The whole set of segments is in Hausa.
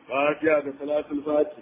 fatiha da salatul fati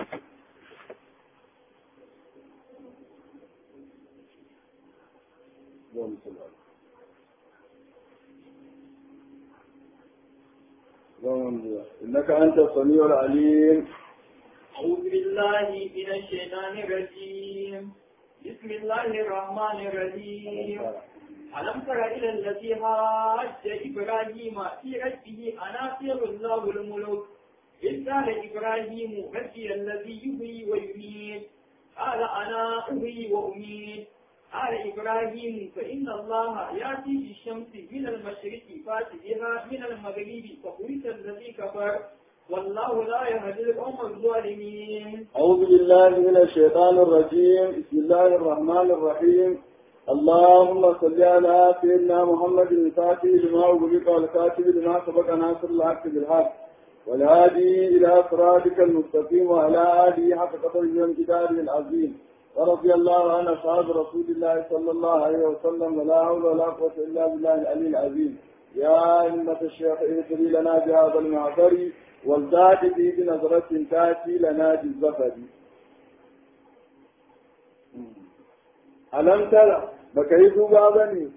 إنك أنت السميع العليم أعوذ بالله من الشيطان الرجيم بسم الله الرحمن الرحيم ألم تر إلى الذي حاج إبراهيم في ربه أنا خير الله الملوك إذ قال إبراهيم ربي الذي يحيي ويميت قال أنا أحيي وأميت قال إبراهيم فإن الله يأتي بالشمس من المشرق فات بها من المغرب فبهت الذي كفر والله لا يهدي القوم الظالمين أعوذ بالله من الشيطان الرجيم بسم الله الرحمن الرحيم اللهم صل على سيدنا محمد الفاتح لما أغلق والكاتب لما سبق ناصر الحق بالحق والهادي إلى صراطك المستقيم وعلى آله حق قدره وامتداره العظيم ورضي الله عن أصحاب رسول الله صلى الله عليه وسلم ولا حول ولا قوة إلا بالله العلي العظيم يا أئمة الشيخ اغفري لنا بهذا المعبر والزاد به بنظرة تأتي لنا بالزفر ألم ترى baka yi duba ba ne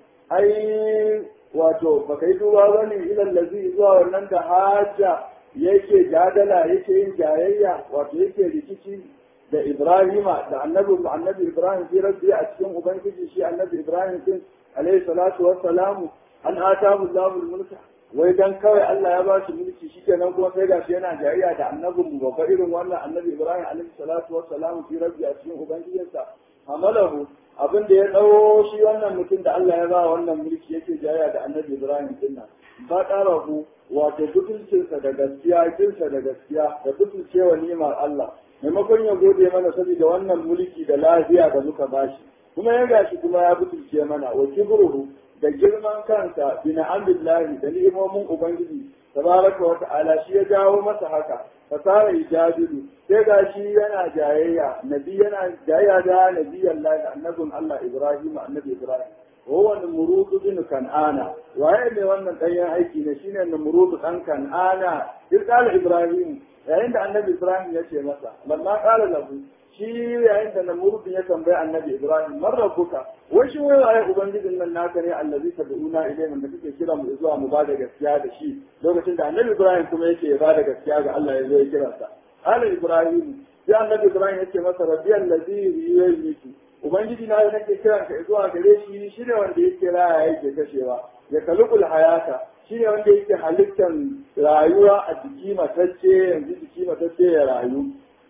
ai wato baka yi duba ba ne ilan lazi zuwa wannan da hajja yake jadala yake yin jayayya wato yake rikici da Ibrahima da annabi annabi Ibrahim fi rabbi a cikin ubangiji shi annabi Ibrahim din alayhi salatu wassalamu an atahu Allahu mulka wai dan kawai Allah ya ba shi mulki shikenan kuma sai gashi yana jayayya da annabin mu babba irin wannan annabi Ibrahim alayhi salatu wassalamu fi rabbi a cikin ubangijinsa hamalahu abin da ya dawo shi wannan mutum da Allah ya ba wannan mulki yake jayayya da annabi Ibrahim din nan ba ƙarahu wato butulcinsa da gaskiya jinsa da gaskiya da butulcewa nimar Allah maimakon ya gode mana saboda wannan mulki da lafiya da muka bashi kuma ya gashi kuma ya butulce mana wa kibruhu da girman kansa bi na'amillahi da ni'imomin ubangiji tabaraka wa ta'ala shi ya jawo masa haka fasara ijabilu sai gashi yana jayayya nabi yana jayayya da nabiyan Allah annabin Allah Ibrahim annabi Ibrahim هو النمرود بن كنعانة وين وانا تايا ايكي نشينا النمرود بن كنعانة إذ قال إبراهيم عند النبي إبراهيم يشي مسا لما قال له shi yayin da namurud ya tambayi annabi ibrahim man rabbuka wai shi wai waye ubangijin nan naka ne allazi tad'una ilayhi da kake kira mu zuwa mu bada gaskiya da shi lokacin da annabi ibrahim kuma yake ya bada gaskiya ga Allah ya zo ya kira sa qala ibrahim sai annabi ibrahim yake masa rabbiyal ladhi yuhyi ubangiji na nake kiran ka zuwa gare shi shine wanda yake raya yake kashewa ya kalukul hayata shine wanda yake halittan rayuwa a jiki matacce yanzu jiki matacce ya rayu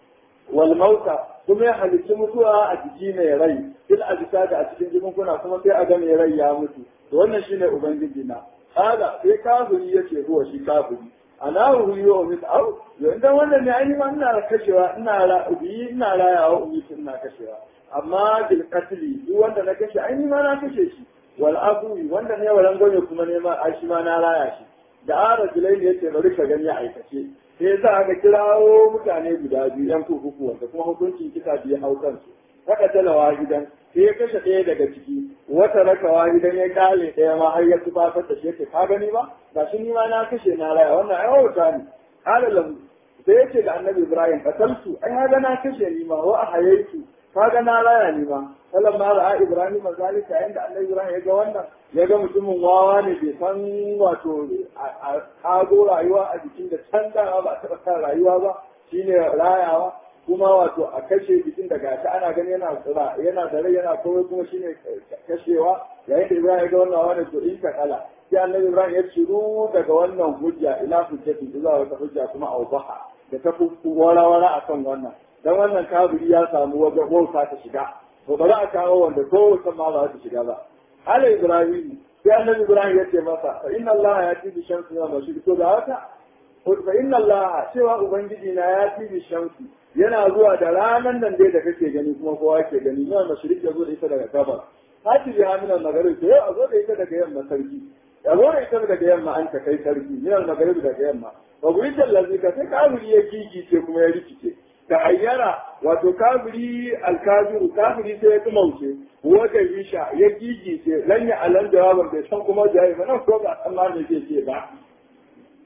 wal mauta kuma ya halitti mutuwa a jiki mai rai fil ajsad a cikin jikunkuna kuma sai a ga mai rai ya mutu to wannan shine ubangiji na kaga sai kafiri yace huwa shi kafiri ana ruhi wa umit au yanzu wannan ne ainihin ina kashewa ina ra'ubi ina rayawa umit ina kashewa amma bil qatli duk wanda na kashe ai ni ma na kashe shi wal afwi wanda ne walan gome kuma ne ma ai shi ma na raya shi da ara julaili yace bari ka gani aikace sai za a ga kirawo mutane guda biyu yan kurkuku wanda kuma hukuncin kisa biyu hau kansu haka talawa gidan sai ya kashe ɗaya daga ciki wata rakawa gidan ya kale ɗaya ma har ya tufatar da shi yace ka gani ba ga shi ni ma na kashe na raya wannan ai wauta ne kala lahu sai yace ga annabi ibrahim qataltu ai haga na kashe ni ma wa ahayaitu kaga na raya ni ma sallan ma ra'a ibrahim zalika inda annabi ibrahim ya ga wannan ya ga mutumin wawa ne bai san wato a kago rayuwa a jikin da can da ba taɓa kan rayuwa ba shine rayawa kuma wato a kashe jikin da gashi ana gani yana yana da rai yana komai kuma shine kashewa yayin da ibrahim ya ga wannan wani to in ka kala sai annabi ibrahim ya ciru daga wannan hujja ila hujjati zuwa wata hujja kuma aubaha da ta fi wara-wara akan wannan dan wannan kabiri ya samu wajen wauta ta shiga to ba za a kawo wanda ko wata ma ba ta shiga ba ala ibrahim sai annabi ibrahim ya ce masa fa inna allah ya ti bi shamsi wa mashriq to da haka fa inna allah cewa ubangiji na ya ti bi shamsi yana zuwa da ranan nan dai da kake gani kuma kowa ke gani zuwa mashriq ya zo da ita daga gabas hati bi hamina magarib to a zo da ita daga yamma sarki ya zo da ita daga yamma an ta kai sarki min al-maghrib daga yamma wa gurita allazi ka sai kabiri ya kikice kuma ya rikice ta ayyara wato kafiri alkafiru kafiri sai ya kumauce wata risha ya gigice lan ya alan jawaban bai san kuma jawabi ba nan ko ba san ma me zai ce ba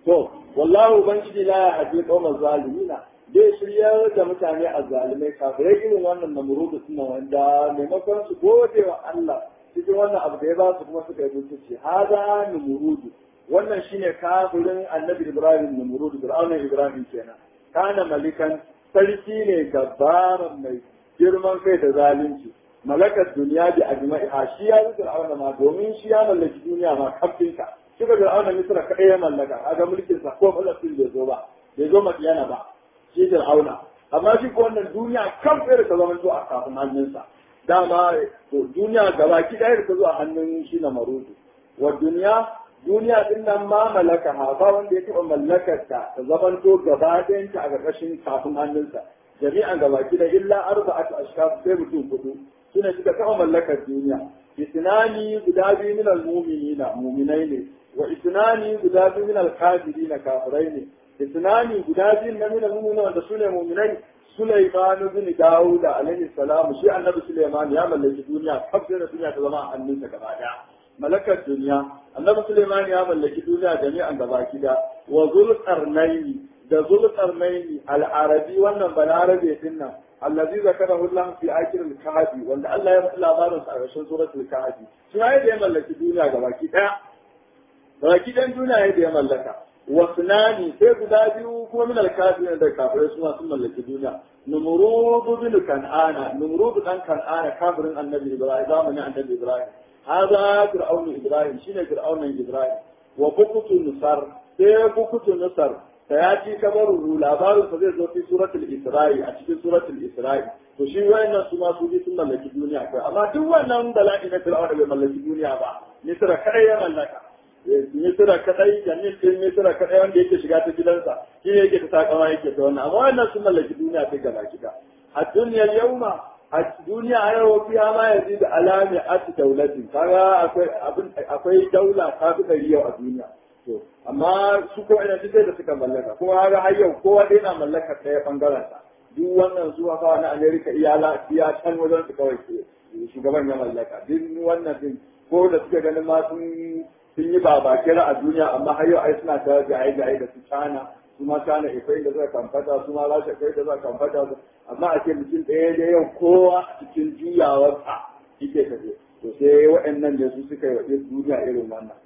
to wallahu ubangiji la ya hadi qawma zalimina zai shiryar da mutane a zalimai kafirai irin wannan namurudu suna wanda maimakon su gode wa Allah cikin wannan abu da ya ba su kuma suka yi mutunci haza namurudu wannan shine kafirin annabi Ibrahim namurudu fir'aunin Ibrahim kenan kana malikan sarki ne gabaran mai girman kai da zalunci malakar duniya bi ajma'i a shi ya zuwa fir'auna ma domin shi ya mallaki duniya ma kafinka shi ga fir'auna misra kadai ya mallaka kaga mulkin sa ko falastin bai zo ba bai zo madiyana ba shi fir'auna amma shi ko wannan duniya kan fere ta zama to a kafin hannunsa dama to duniya gaba ki da ta zo a hannun shi na marudu wa duniya duniya din nan ma malaka ha ba wanda ya taba mallakar ta ta zaman to gaba ɗayan ta a ƙarƙashin kafin hannunsa jami'an gaba ki da illa arba'atu ashkaf sai mutum kudu suna suka taba mallakar duniya isnani guda biyu min al-mu'minina mu'minai ne wa isnani guda biyu min al-kafirina kafirai ne isnani guda biyun na mina mumuna wanda su ne muminai Sulaiman bin Dawud alaihi salam shi annabi Sulaiman ya mallaki duniya kafin da duniya ta zama a hannunsa gaba daya malakar duniya annabi Sulaiman ya mallaki duniya jami'an gaba kida wa zulqarnaini da zulqarnaini al-arabi wannan balarabe din nan allazi zakarahu Allah fi akhir al-kahfi wanda Allah ya faɗa labarin sa a ƙarshen suratul kahfi shi ya da ya mallaki duniya gaba ki daya gaba ki duniya ya da ya mallaka wasnani sai guda biyu kuma min alkafirin da kafirai suna sun mallaki duniya numrudu bin kan'ana numrudu dan kan'ana kafirin annabi ibrahim zamanin annabi ibrahim hada fir'aunu ibrahim shine fir'aunan ibrahim wa bukutu nusar sai bukutu nusar ta ya ci kabaru labarin sa zai zo fi suratul isra'i a cikin suratul isra'i to shi wayannan su ma su bi sun mallaki duniya kai amma duk wannan bala'i na fir'auna bai mallaki duniya ba misra kadai ya mallaka misira kadai jamil din misira kadai wanda yake shiga ta gidansa shi ne yake ta takama yake ta wannan amma wannan sun mallaki duniya ta gaba gida a duniyar yauma a duniya a yau fiya ma yanzu da alami ati daulatin kaga akwai abin akwai daula ta fi ɗari yau a duniya to amma su ko ina duk da suka mallaka kuma kaga har yau kowa dai na mallaka ɗaya bangaren sa duk wannan zuwa fa na America iyala iya can wajen su kawai shugaban ya mallaka duk wannan din ko da suka ganin ma sun sun yi babakira a duniya amma har yau ai suna ta jaye jaye da su cana su ma cana ifai da zai kamfata su ma rasha kai da zai kamfata amma a ce mutum ɗaya da yau kowa a cikin juyawarsa yake tafe to sai waɗannan da su suka yi wa duniya irin wannan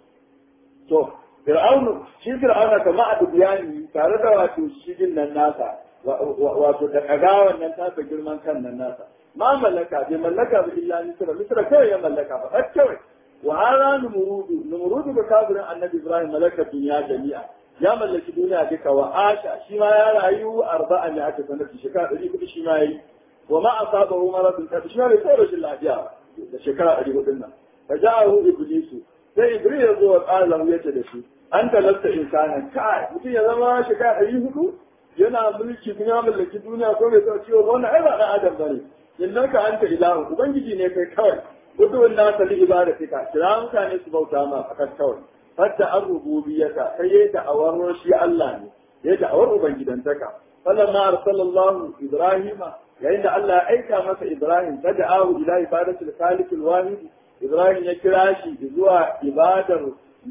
to fir'aunu shi fir'auna kama a dubiyani tare da wato shigin nan nasa wato da kagawan nan tasa girman kan nan nasa ma mallaka bai mallaka ba illa misra misra kawai ya mallaka ba har kawai وهذا نمرود نمرود بكافر النبي إبراهيم ملك الدنيا جميعا يا ملك الدنيا بك وعاش شما يا رأيو أربعة مئة سنة شكاء أجي كل شما وما أصابه مرض شما يصير الله جاء شكاء أجي قلنا فجاءه إبليس sai Ibrahim ya zo wa ƙalan ya ce da shi an talasta insanan kai mutum ya zama shekara ɗari hudu yana mulki kuma ya mallaki duniya ko bai sa ciwo ba wannan ai ba ɗan adam bane innaka anta ilahu ubangiji ne kai kawai Gudun nasa li ibadatika kira mutane su bauta ma fakat kawai hatta an rububiyata sai yayi da awar shi Allah ne yayi da awar ubangidantaka falamma arsalallahu ibrahima yayin da Allah ya aika masa Ibrahim tad'ahu ila ibadatil khaliq alwahid Ibrahim ya kira shi zuwa ibadar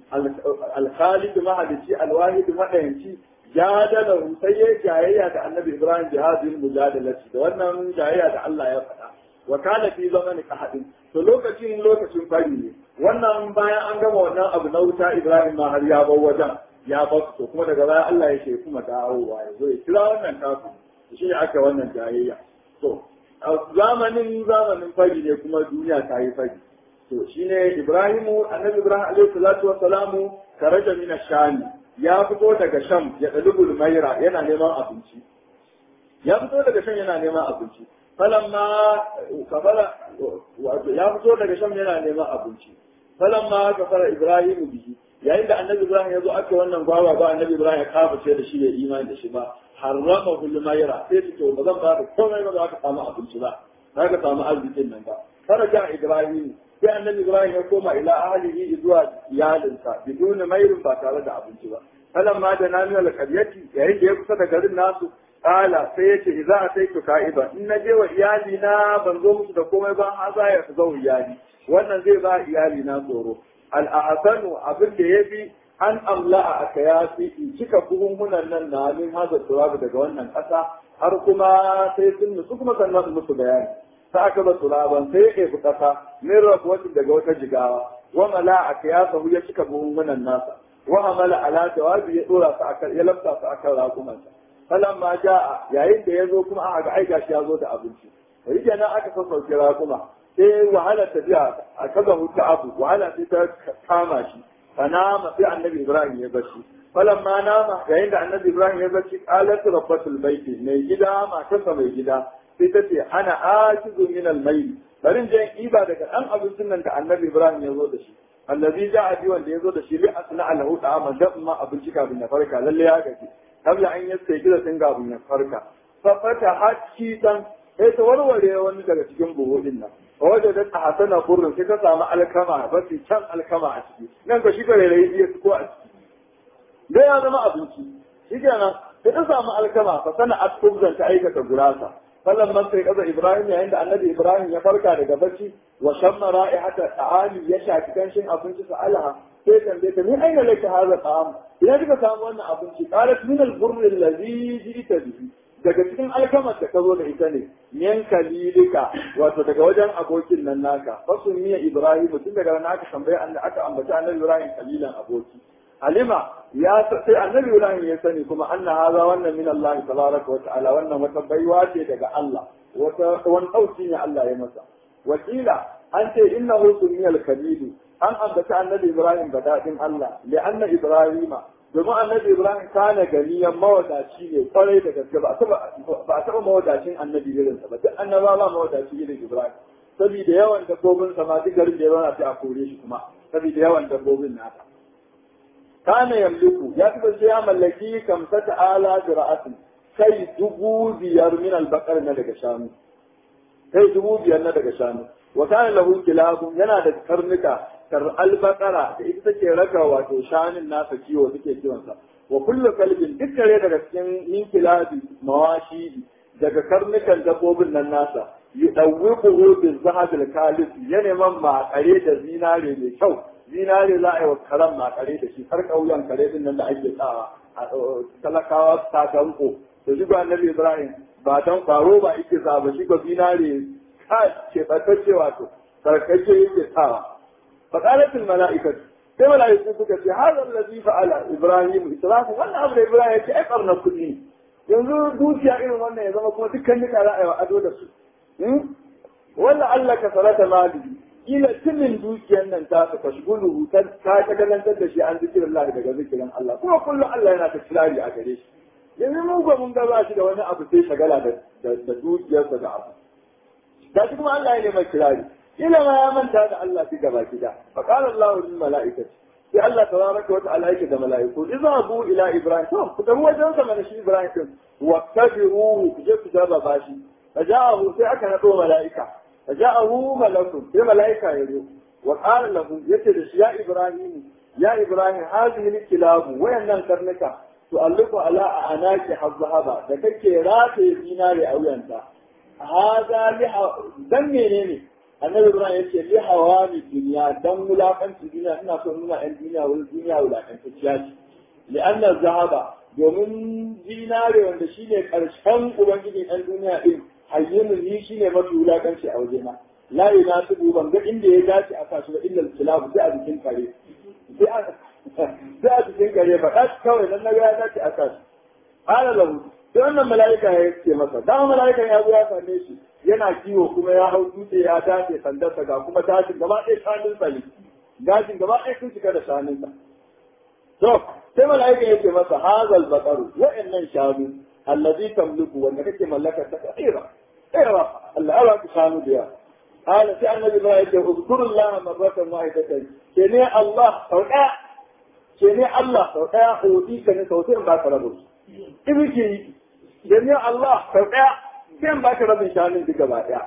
al-khaliq mahalici alwahid madayanci jadalahu sai yayi jayayya da annabi Ibrahim jihadil mujadalati da wannan jayayya da Allah ya faɗa wa kana fi zamanin ahadin to lokacin lokacin fari ne wannan bayan an gama wannan abu na wuta Ibrahim ma har ya bar wajen ya bar to kuma daga baya Allah ya ce kuma dawowa ya zo ya kira wannan kafin shi ne aka wannan jayayya to a zamanin zamanin fari ne kuma duniya ta yi fari to shine Ibrahimu annabi Ibrahim alaihi salatu wa salamu karaja min shami ya fito daga sham ya dalibul maira yana neman abinci ya fito daga sham yana neman abinci falamma kafara wato ya fito daga sham yana neman abinci falamma kafara ibrahimu bihi yayin da annabi ibrahim ya zo aka wannan gwawa ba annabi ibrahim ya kafa ce da shi ya imani da shi ba harrama kullu mayra sai to ba zan ba da komai ba za ka samu abinci ba za ka samu arzikin nan ba faraja ibrahim sai annabi ibrahim ya koma ila ahlihi zuwa iyalinsa biduni mayrin ba tare da abinci ba falamma da namiyar qaryati yayin da ya kusa da garin nasu Kala sai ya ce idza ataitu ka'iba in na je wa iyali na ban zo musu da komai ba ha za ya zo iyali wannan zai ba iyali na tsoro al ahsanu abin da yafi an amla a aka yafi in cika buhunhunan nan na min haza turabu daga wannan ƙasa har kuma sai sun nutsu kuma sannan su musu bayani ta aka ba turaban sai ya ɗebi ƙasa min rabuwatu daga wata jigawa wa mala aka ya sahu ya cika buhunhunan nasa wa amala ala jawabi ya dora su akan ya lafta su akan raƙumansa falan ma ja'a yayin da ya zo kuma aka ga aika shi ya zo da abinci wani kenan aka sassauke raƙuma sai wahala tafiya a kaga hutu abu wahala sai ta kama shi fanama sai annabi ibrahim ya bashi falan ma nama yayin da annabi ibrahim ya bashi qalat rabbatul baiti mai gida matarsa mai gida sai ta ce ana akizu min al mayl barin je iba daga dan abincin nan da annabi ibrahim ya zo da shi allazi ja'a bi wanda ya zo da shi li asna alahu ta'ama da ma abinci kafin ya farka lalle ya gaji kabla an yasta gida sun kafin ya farka fa fata hakki dan sai ta warware wani daga cikin buhudin nan wajen da ta hasana burin sai ta samu alkama ba su can alkama a ciki nan ka shi ka rairayi biya su ko a ciki dai ya zama abinci shi kenan sai ta samu alkama fa sana atkubzan ta aikata gurasa falan man sai kaza ibrahim yayin da annabi ibrahim ya farka daga bacci wa shamma ra'ihata ta'ami ya shaki kanshin abinci sa alaha sai tambaye ta ni aina laki hadha ta'am ina kika samu wannan abinci qalat min al-burr alladhi ji'ta bihi daga cikin alkamar da ka zo da ita ne yan kalilika wato daga wajen abokin nan naka fasu miya ibrahim tun daga nan aka tambaye annabi aka ambaci annabi ibrahim kalilan aboki halima ya sai annabi ibrahim ya sani kuma anna haza wannan min allah tabaraka wa ta'ala wannan wata baiwa ce daga allah wata wani dauki ne allah ya masa wakila an ce innahu sumiyal kalilu an ambaci annabi ibrahim da dadin allah li anna ibrahima domin annabi ibrahim kana ganiyan mawadaci ne kwarai da gaske ba a taɓa mawadacin annabi irinsa ba duk annaba ba mawadaci irin ibrahim saboda yawan dabbobin sa ma duk garin da ya zauna sai a kore shi kuma saboda yawan dabbobin nasa kana yamliku ya kasance ya mallaki kamsata ala jira'atin kai dubu biyar min albakar na daga shanu kai dubu biyar na daga shanu wa kana lahu kilabun yana da karnuka kar albakara da ita take raka wato shanin nasa kiwo suke kiwonsa wa kullu kalbin duk kare daga cikin min kilabi mawashi daga karnukan dabbobin nan nasa yudawwiquhu bil zahab al kalis ya neman makare da zinare mai kyau zinare za a yi wa karan makare da shi har kauyan kare din nan da ake sawa a talakawa ta danko to shi ba annabi ibrahim ba dan kwaro ba yake sa ba shi ba zinare ka ce fatacce wato sarkace yake sawa فقالت الملائكة كما لا يسوك في هذا الذي فعل إبراهيم إسرافه وانا أمر إبراهيم أقرنا كله yanzu dukiya irin wannan ya zama kuma dukkan nika za a yi wa ado da su wanda Allah ka sarata mali ila tilin dukiyar nan ta ka kashgulu ta ta galantar da shi an zikirin Allah daga zikirin Allah kuma kullum Allah yana ta kirari a gare shi yanzu mun ga mun ga ba shi da wani abu sai shagala da da dukiyarsa da abu da kuma Allah ya nema kirari ila ma ya manta da Allah fi gaba gida fa qala Allah lil malaikati sai Allah tabaraka wa ta'ala yake da malaiku idhabu ila ibrahim to ku tafi wajen sa mana shi ibrahim din wa tabiruhu ku je ku zaba bashi faja'ahu sai aka nado malaika faja'ahu malakun sai malaika ya zo wa qala lahu yace da shi ya ibrahim ya ibrahim hadhihi kilabu wayannan karnuka tu'alliqu ala anaki hazzahaba da kake rataye zinare a wuyanta hada li dan menene annabi ibrahim ya ce li hawami duniya dan wulakanci duniya ina so nuna yan duniya wani duniya wulakantacciya ce li anna zahaba domin dinare wanda shine karshen ubangijin yan duniya din hayyinu ni shine mafi wulakanci a wajena la yunasibu ban ga inda ya dace a kasu da illa kilab sai a jikin kare sai a jikin kare ba kashi kawai dan naga ya dace a kasu qala lahu sai wannan mala'ika ya ce masa dama mala'ikan ya zo ya same shi yana kiwo kuma ya hau dutse ya dace sandarsa ga kuma tashin gaba ɗaya shanunsa ne gashin gaba ɗaya sun cika da shanunsa to sai mala'ika ya ce masa hazal baqaru wa'annan shanu allazi tamliku wanda kake mallaka ta kasira tsira Allah ya baka shanu da yawa قال في النبي الله يقول اذكر الله مرة واحدة كني الله أو لا كني الله أو لا أوديك كني صوتين بعد ربك ibiki jami Allah sau ɗaya sai in baka rabin shanun duka ba ɗaya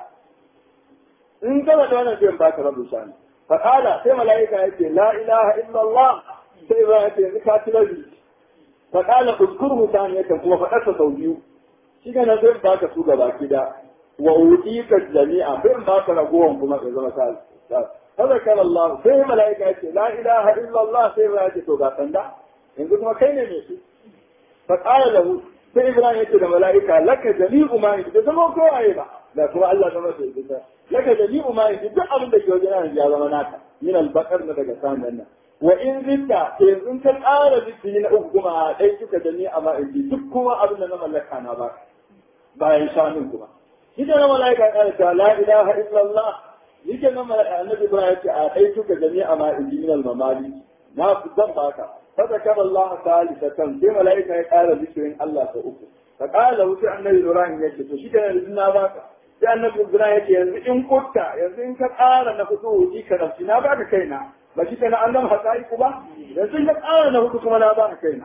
in gaba da wannan sai in baka rabin shanun faƙala sai mala'ika ya ce la ilaha illallah sai ba ya ce yanzu ka ci rabi faƙala kuskuru mutane ya kuma faɗarsa sau biyu shi ne na sai in baka su gaba gida wa uɗika jami'a sai in baka ragowar kuma ya zama ta fa zakara Allah sai malaika ya ce la ilaha illa Allah sai ya ce to ga sanda yanzu kuma kai ne mai shi fa qala lahu sai Ibrahim ya ce da malaika laka jami'u ma da zama kowaye ba da kuma Allah ta masa ita laka jami'u ma duk abin da ke wajen ya zama naka min al-baqar na daga sanan nan wa in zinta ke in ka ƙara zikiri na uku kuma ɗai kika da ni a ma'aiki duk kuma abin da na mallaka na ba bayan shanun kuma shi da na mala'ika ƙara ta la ilaha illallah ni ke na mala'ika annabi ibrahim ce a ɗai kika da ni a ma'aiki min al-mamali na zan baka fadakar Allah salisatan sai mala'ika ya ƙara zikirin Allah ta uku ka ƙara wuce annabi ibrahim ya ce to shi da na baka sai annabi ibrahim ya ce yanzu in kutta yanzu in ka ƙara na fito wuce ka nafsi na baka kaina ba shi kana an gama haƙa'i ku ba yanzu ya ƙara na hudu kuma na ba ka kaina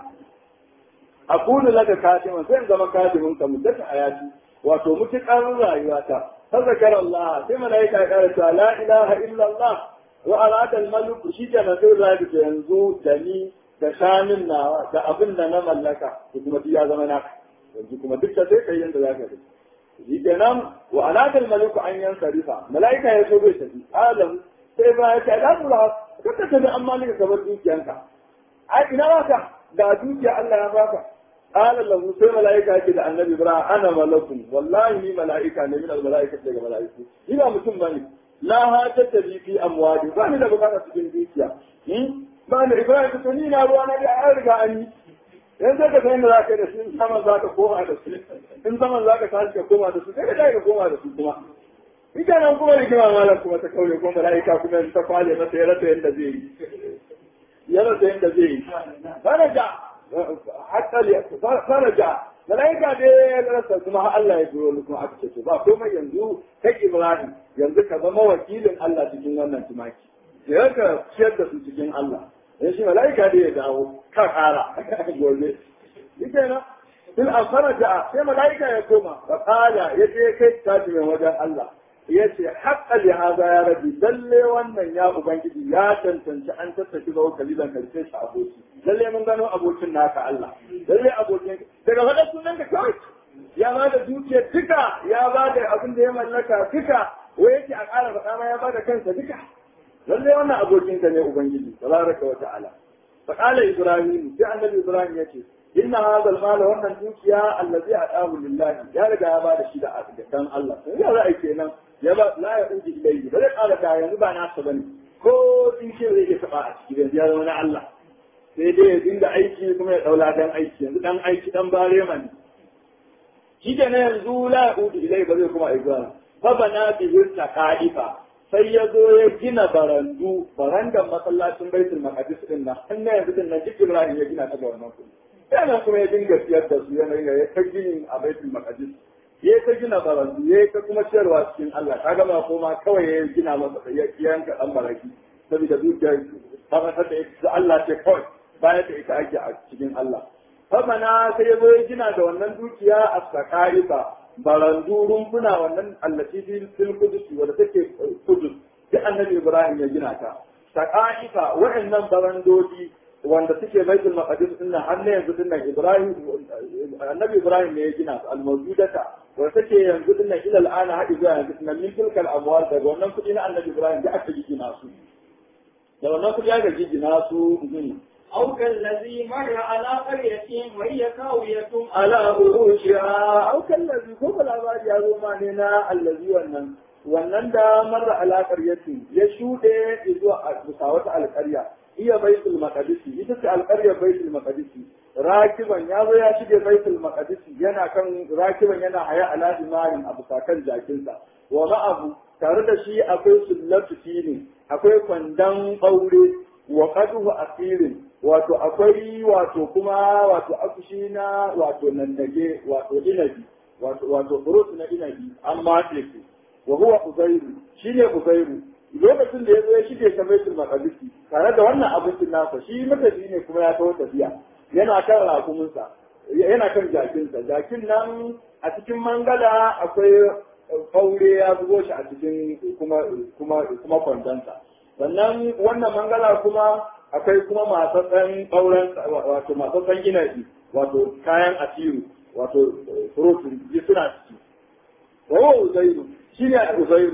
a kunu laka katiman sai in zama katimin ka muddata hayati wato mutuƙar rayuwata fa zakar Allah sai malaika ya ƙara cewa la ilaha illa Allah wa arada al-malik shi da na sai zai ta yanzu da ni da shanin nawa da abin da na mallaka to kuma ya zama naka yanzu kuma duk da sai kai yanda zaka yi shi kenan wa arada al-malik an yansarifa malaika ya so bai tafi alam sai ba ya ce alhamdulillah kaka ta da amma ne ka bar dukiyanka ai ina baka da dukiya Allah ya baka qala lahu sai malaika yake da annabi ibrahim ana malakun wallahi ni malaika ne min almalaika daga malaiku ni ba mutum bane la hajata bi fi amwali ba ni da bukata cikin dukiya ba ni ibrahim to ni na ruwa na da an riga an yi yanzu ka san da zaka da su in zaman zaka koma da su in zaman zaka tashi ka koma da su sai ka ka koma da su kuma ita nan kuma rigima malam kuma ta kauye kuma mala'ika kuma ta kwale masa ya rasa yadda zai yi ya rasa yadda zai yi faraja hatta faraja mala'ika dai ya rasa kuma har Allah ya turo kuma aka ce to ba komai yanzu kai Ibrahim yanzu ka zama wakilin Allah cikin wannan tumaki ya ka ciyar da su cikin Allah dan shi mala'ika dai ya dawo ka kara gobe ita na fil faraja sai mala'ika ya koma fa qala yaje kai tafi wajen Allah ya ce haƙa li haza ya rabi lalle wannan ya ubangiji ya tantance an tattaki ga kalilan karshe shi aboki lalle mun gano abokin naka Allah lalle abokin daga faɗa sunan ka kawai ya ba da dukiyar duka ya ba da abin da ya mallaka duka wai yake a ƙara faɗa ma ya ba da kansa duka lalle wannan abokin ka ne ubangiji tabaraka wa ta'ala fa qala ibrahim sai annabi ibrahim yace inna hadha al-mal wannan dukiya allazi adahu lillahi ya riga ya ba da shi da dan Allah ya ra'ayi kenan ya ba la ya uji ilayhi ba zai ƙara ta yanzu ba nasa bane ko in ce zai iya taɓa a ciki yanzu ya zama na Allah sai dai ya dinga aiki kuma ya ɗaula dan aiki yanzu dan aiki dan bare man shi ke na yanzu la ya uji ilayhi ba zai kuma aiki ba fa bana bihi taqaifa sai ya zo ya gina barandu barandan masallacin baitul maqdis din nan an ne yanzu din nan duk Ibrahim ya gina ta ga wannan kuɗi yana kuma ya dinga siyar da su yana ya ta gini a baitul maqdis ya ta gina barandu ya ta kuma ciyarwa cikin Allah ta gama koma kawai ya gina masa ya yanka dan baraki saboda dukiyar ta masa da ita Allah ce kawai bayan da ita ake a cikin Allah Famana sai ya zo ya gina da wannan dukiya a sakarifa barandu rumfuna wannan allati fil kudus wanda take kudus duk annabi Ibrahim ya gina ta sakaifa wa'annan barandodi wanda suke baitul maqdis din nan har ne yanzu din nan Ibrahim annabi Ibrahim ne ya gina su al-mawjudata wanda take yanzu din nan ila al'ana hadi zuwa yanzu din nan min tilkal amwal daga wannan kudi na annabi Ibrahim da aka gina su da wannan kudi aka gina su أو كالذي مر على قرية وهي خاوية على عروشها أو كالذي كوب الأباد يا روماننا الذي ونن wannan da marra ala qaryati ya shude zuwa musawata alqarya iya baitul maqdis ita ce alqarya baitul maqdis rakiban ya zo ya shige baitul maqdis yana kan rakiban yana haya ala imanin abu sakan jakinsa wa ma'abu tare da shi akwai sullatu ne akwai kwandon aure wa qadhu asirin wato akwai wato kuma wato akushi na wato nannage wato inabi wato wato furut na inabi an matse su wa huwa uzairu shine uzairu lokacin da ya zo ya shige ta baitul maqdis tare da wannan abincin nasa shi matafi ne kuma ya kawo tafiya yana kan rakuminsa yana kan jakinsa jakin nan a cikin mangala akwai faure ya zubo shi a cikin kuma kuma kuma kwandonsa sannan wannan mangala kuma akwai kuma matsatsan ɓauren wato matsatsan inabi wato kayan asiru wato fruit ji suna ciki wa huwa uzairu shine uzairu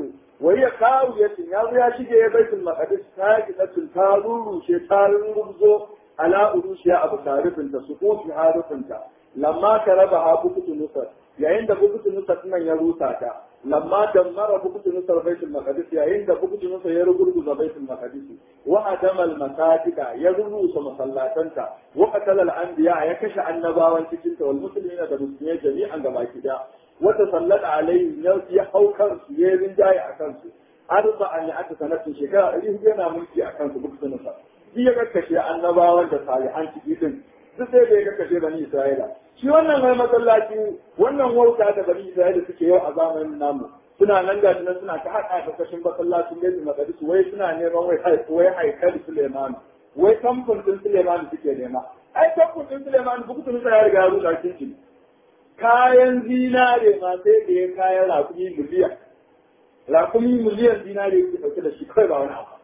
wai ya kawo ya ce ya zo ya shige ya baitul maqdis ta ki da ta rurushe ta rurruzo ala urushiya abu tarifinta su ko fi harufinta lamma ka raba ha bukutu nusar yayin da bukutu nusar nan ya rusa ta lamma dammara bukutu nusar baitul maqdis yayin da bukutu nusar ya rugurguza baitul maqdis wa adamal masajida ya rurusa masallatanta wa qatala al anbiya ya kashe annabawan cikin ta wal muslimina da musulmai jami'an gaba kida wa tasallata alayhi ya haukar su ya rinjaye akan su arba'an ya aka sanatin shekara ɗari yana mulki akan su bukutu nusar shi ya kakkashe annabawan da salihan ciki din duk sai da ya kakkashe bani Isra'ila shi wannan mai masallaci wannan wauta da bani Isra'ila suke yau a zamanin namu suna nan da nan suna ta haɗa da kashin masallacin Baitul Maqdis wai suna neman wai hai wai haikal Suleiman wai kamfun din Suleiman suke nema ai kamfun din Suleiman bukutun sa ya riga ya rusa cikin kayan zinare ma sai da ya kayan rakumi miliyan rakumi miliyan zinare ke dauke da shi kai ba wani abu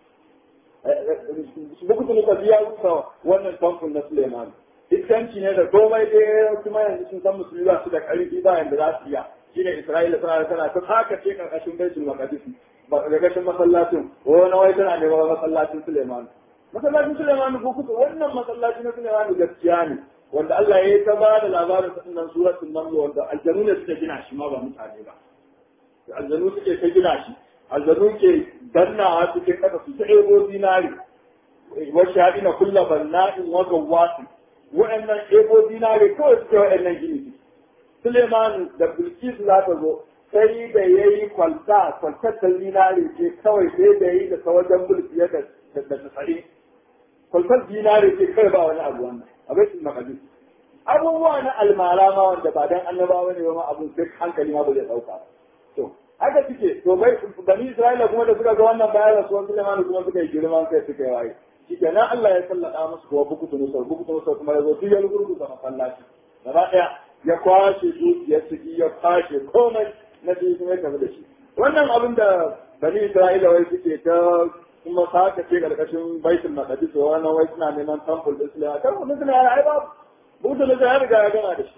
lokacin da biya rusa wannan tamfin na Suleiman. Iskanci ne da komai dai kuma yanzu sun san musulmi ba su da ƙarfi ba yanda za su iya. Shi ne Isra'ila tana tana ta haka ce karkashin baitul maqdis ba karkashin masallacin wani wai tana neman masallacin Suleiman. Masallacin Suleiman ko kuka wannan masallaci na Suleiman gaskiya ne wanda Allah ya yi ta ba da labarin sannan suratul naml wanda aljanu ne suka gina shi ma ba mutane ba. Aljanu suke ta gina shi aljanu ke dannawa cikin ƙasa su ta ego zinari wasu haɗi na kulla banna'in wajen wasu waɗannan ego zinari kawai suke waɗannan gini Suleiman da Bilkis za ta zo sai da ya yi kwalta kwaltar ta zinari ce kawai sai da ya yi da ta wajen mulki ya da tsari kwaltar zinari ce kawai ba wani abu wannan a bai su makadis abubuwa na almara ma wanda ba dan annabawa ne ba ma abun duk hankali ma ba zai ɗauka to haka suke to bai bani Isra'ila kuma da suka ga wannan bayan rasuwar Sulaiman kuma suka yi girman kai suka yi waye shikenan Allah ya sallada musu kuma bukutu nusar bukutu nusar kuma ya zo duk ya gurguza masallaci gaba daya ya kwashe dukiyar ciki ya kwashe komai na shi kuma ya tafi da shi wannan abin da bani Isra'ila wai suke ta kuma saka ce karkashin baitul maqdis wannan wai suna neman temple din Sulaiman kan mutum suna ai babu bukutu nusar ya riga ya gama da shi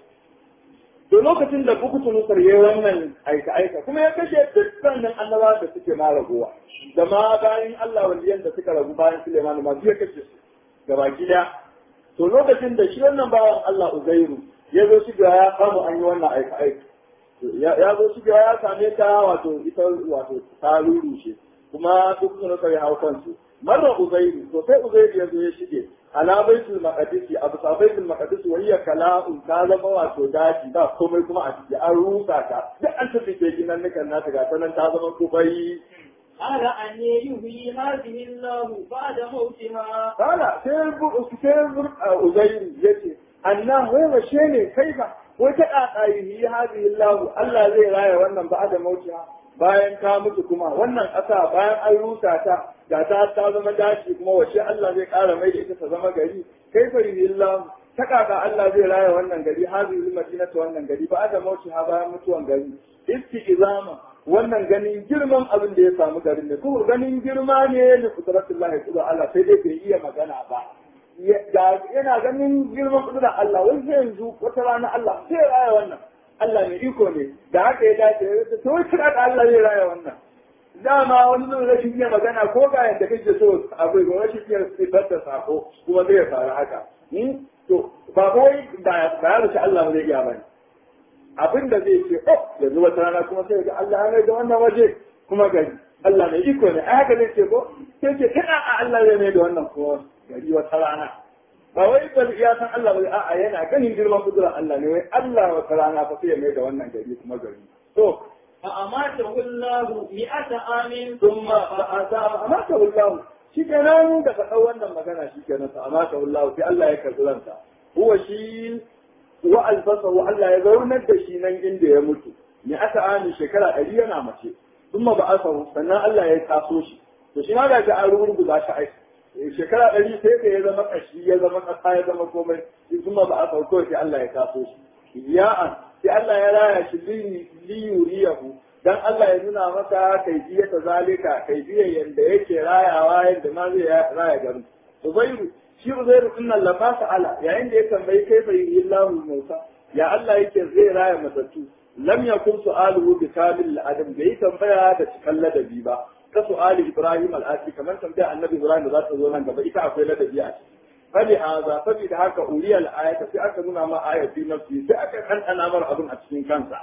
to lokacin da bukutu nusar ya wannan aika aika kuma ya kashe dukkanin annaba da suke ma raguwa da ma bayan Allah waliyan da suka ragu bayan Suleiman ma ya kashe su gaba gida to lokacin da shi wannan bawan Allah Uzairu ya zo shiga ya samu an yi wannan aika aika ya zo shiga ya same ta wato ita wato ta rurushe kuma bukutu nusar ya hau kansu marra Uzairu to sai Uzairu ya zo ya shige ala baitul maqdis abu sa baitul maqdis wa hiya kala'un ta zama wato daji ba komai kuma a ciki an rusa ta duk an tafi ke ginan nukan nata ga sanan ta zama kubai قال أن يحيي هذه الله بعد موتها kala sai bu sai uzairu yace anna wai washe ne kai ba wai ta kakayi hadihi Allah Allah zai raya wannan ba da mautiha bayan ka mutu kuma wannan ƙasa bayan an rusa ta ga ta ta zama daji kuma wace Allah zai ƙara mai da ita ta zama gari kai fa yillah ta kaka Allah zai raya wannan gari hadhihi madinatu wannan gari ba da mautiha bayan mutuwan gari istizama wannan ganin girman abin da ya samu garin ne kuma ganin girma ne da kudratullahi subhanahu Allah sai dai bai iya magana ba yana ganin girman kudurar Allah wai sai yanzu wata rana Allah sai ya raya wannan Allah mai iko ne da haka ya dace to wai kira da Allah zai raya wannan dama wani zai rashin iya magana ko ga yadda kake so abu ga rashin iya sifar da sako kuma zai faru haka to ba kawai da ya rushe Allah zai iya bane abin da zai ce oh yanzu wata rana kuma sai ga Allah ya mai da wannan waje kuma gari Allah mai iko ne a haka zai ce ko sai ce kana a Allah zai mai da wannan kuma gari wata rana ba wai ba ya san Allah ba a'a yana ganin girman kudurar Allah ne wai Allah wata rana fa sai ya mai da wannan gari kuma gari to فأماته الله مئة عام ثم فأتى أماته الله shi kenan da ka ɗau wannan magana shi kenan sa amata Allah sai Allah ya karɓi ransa huwa shi wa albasa wa Allah ya zaunar da shi nan inda ya mutu ni aka ani shekara ɗari yana mace thumma ba asa sannan Allah ya taso shi to shi ma da ga an rugurguza shi ai shekara ɗari sai da ya zama ƙashi ya zama ƙasa ya zama komai thumma ba asa kawai sai Allah ya taso shi ya'an sai Allah ya raya shi liyuriyahu dan Allah ya nuna maka kaifiyata zalika kaifiyar yanda yake rayawa yanda ma zai raya garin Uzairu shi Uzairu din nan lamma sa'ala yayin da ya tambayi kaifa yillahu Musa ya Allah yake zai raya matattu lam yakun su'aluhu bi kamil al-adam bai tambaya da cikan ladabi ba ka su'ali Ibrahim al-Ati kamar tambaya Annabi Ibrahim da za ta zo nan gaba ita akwai ladabi a ciki fali haza fali da haka uriyal ayata sai aka nuna ma ayati nafsi sai aka kankana mar abin a cikin kansa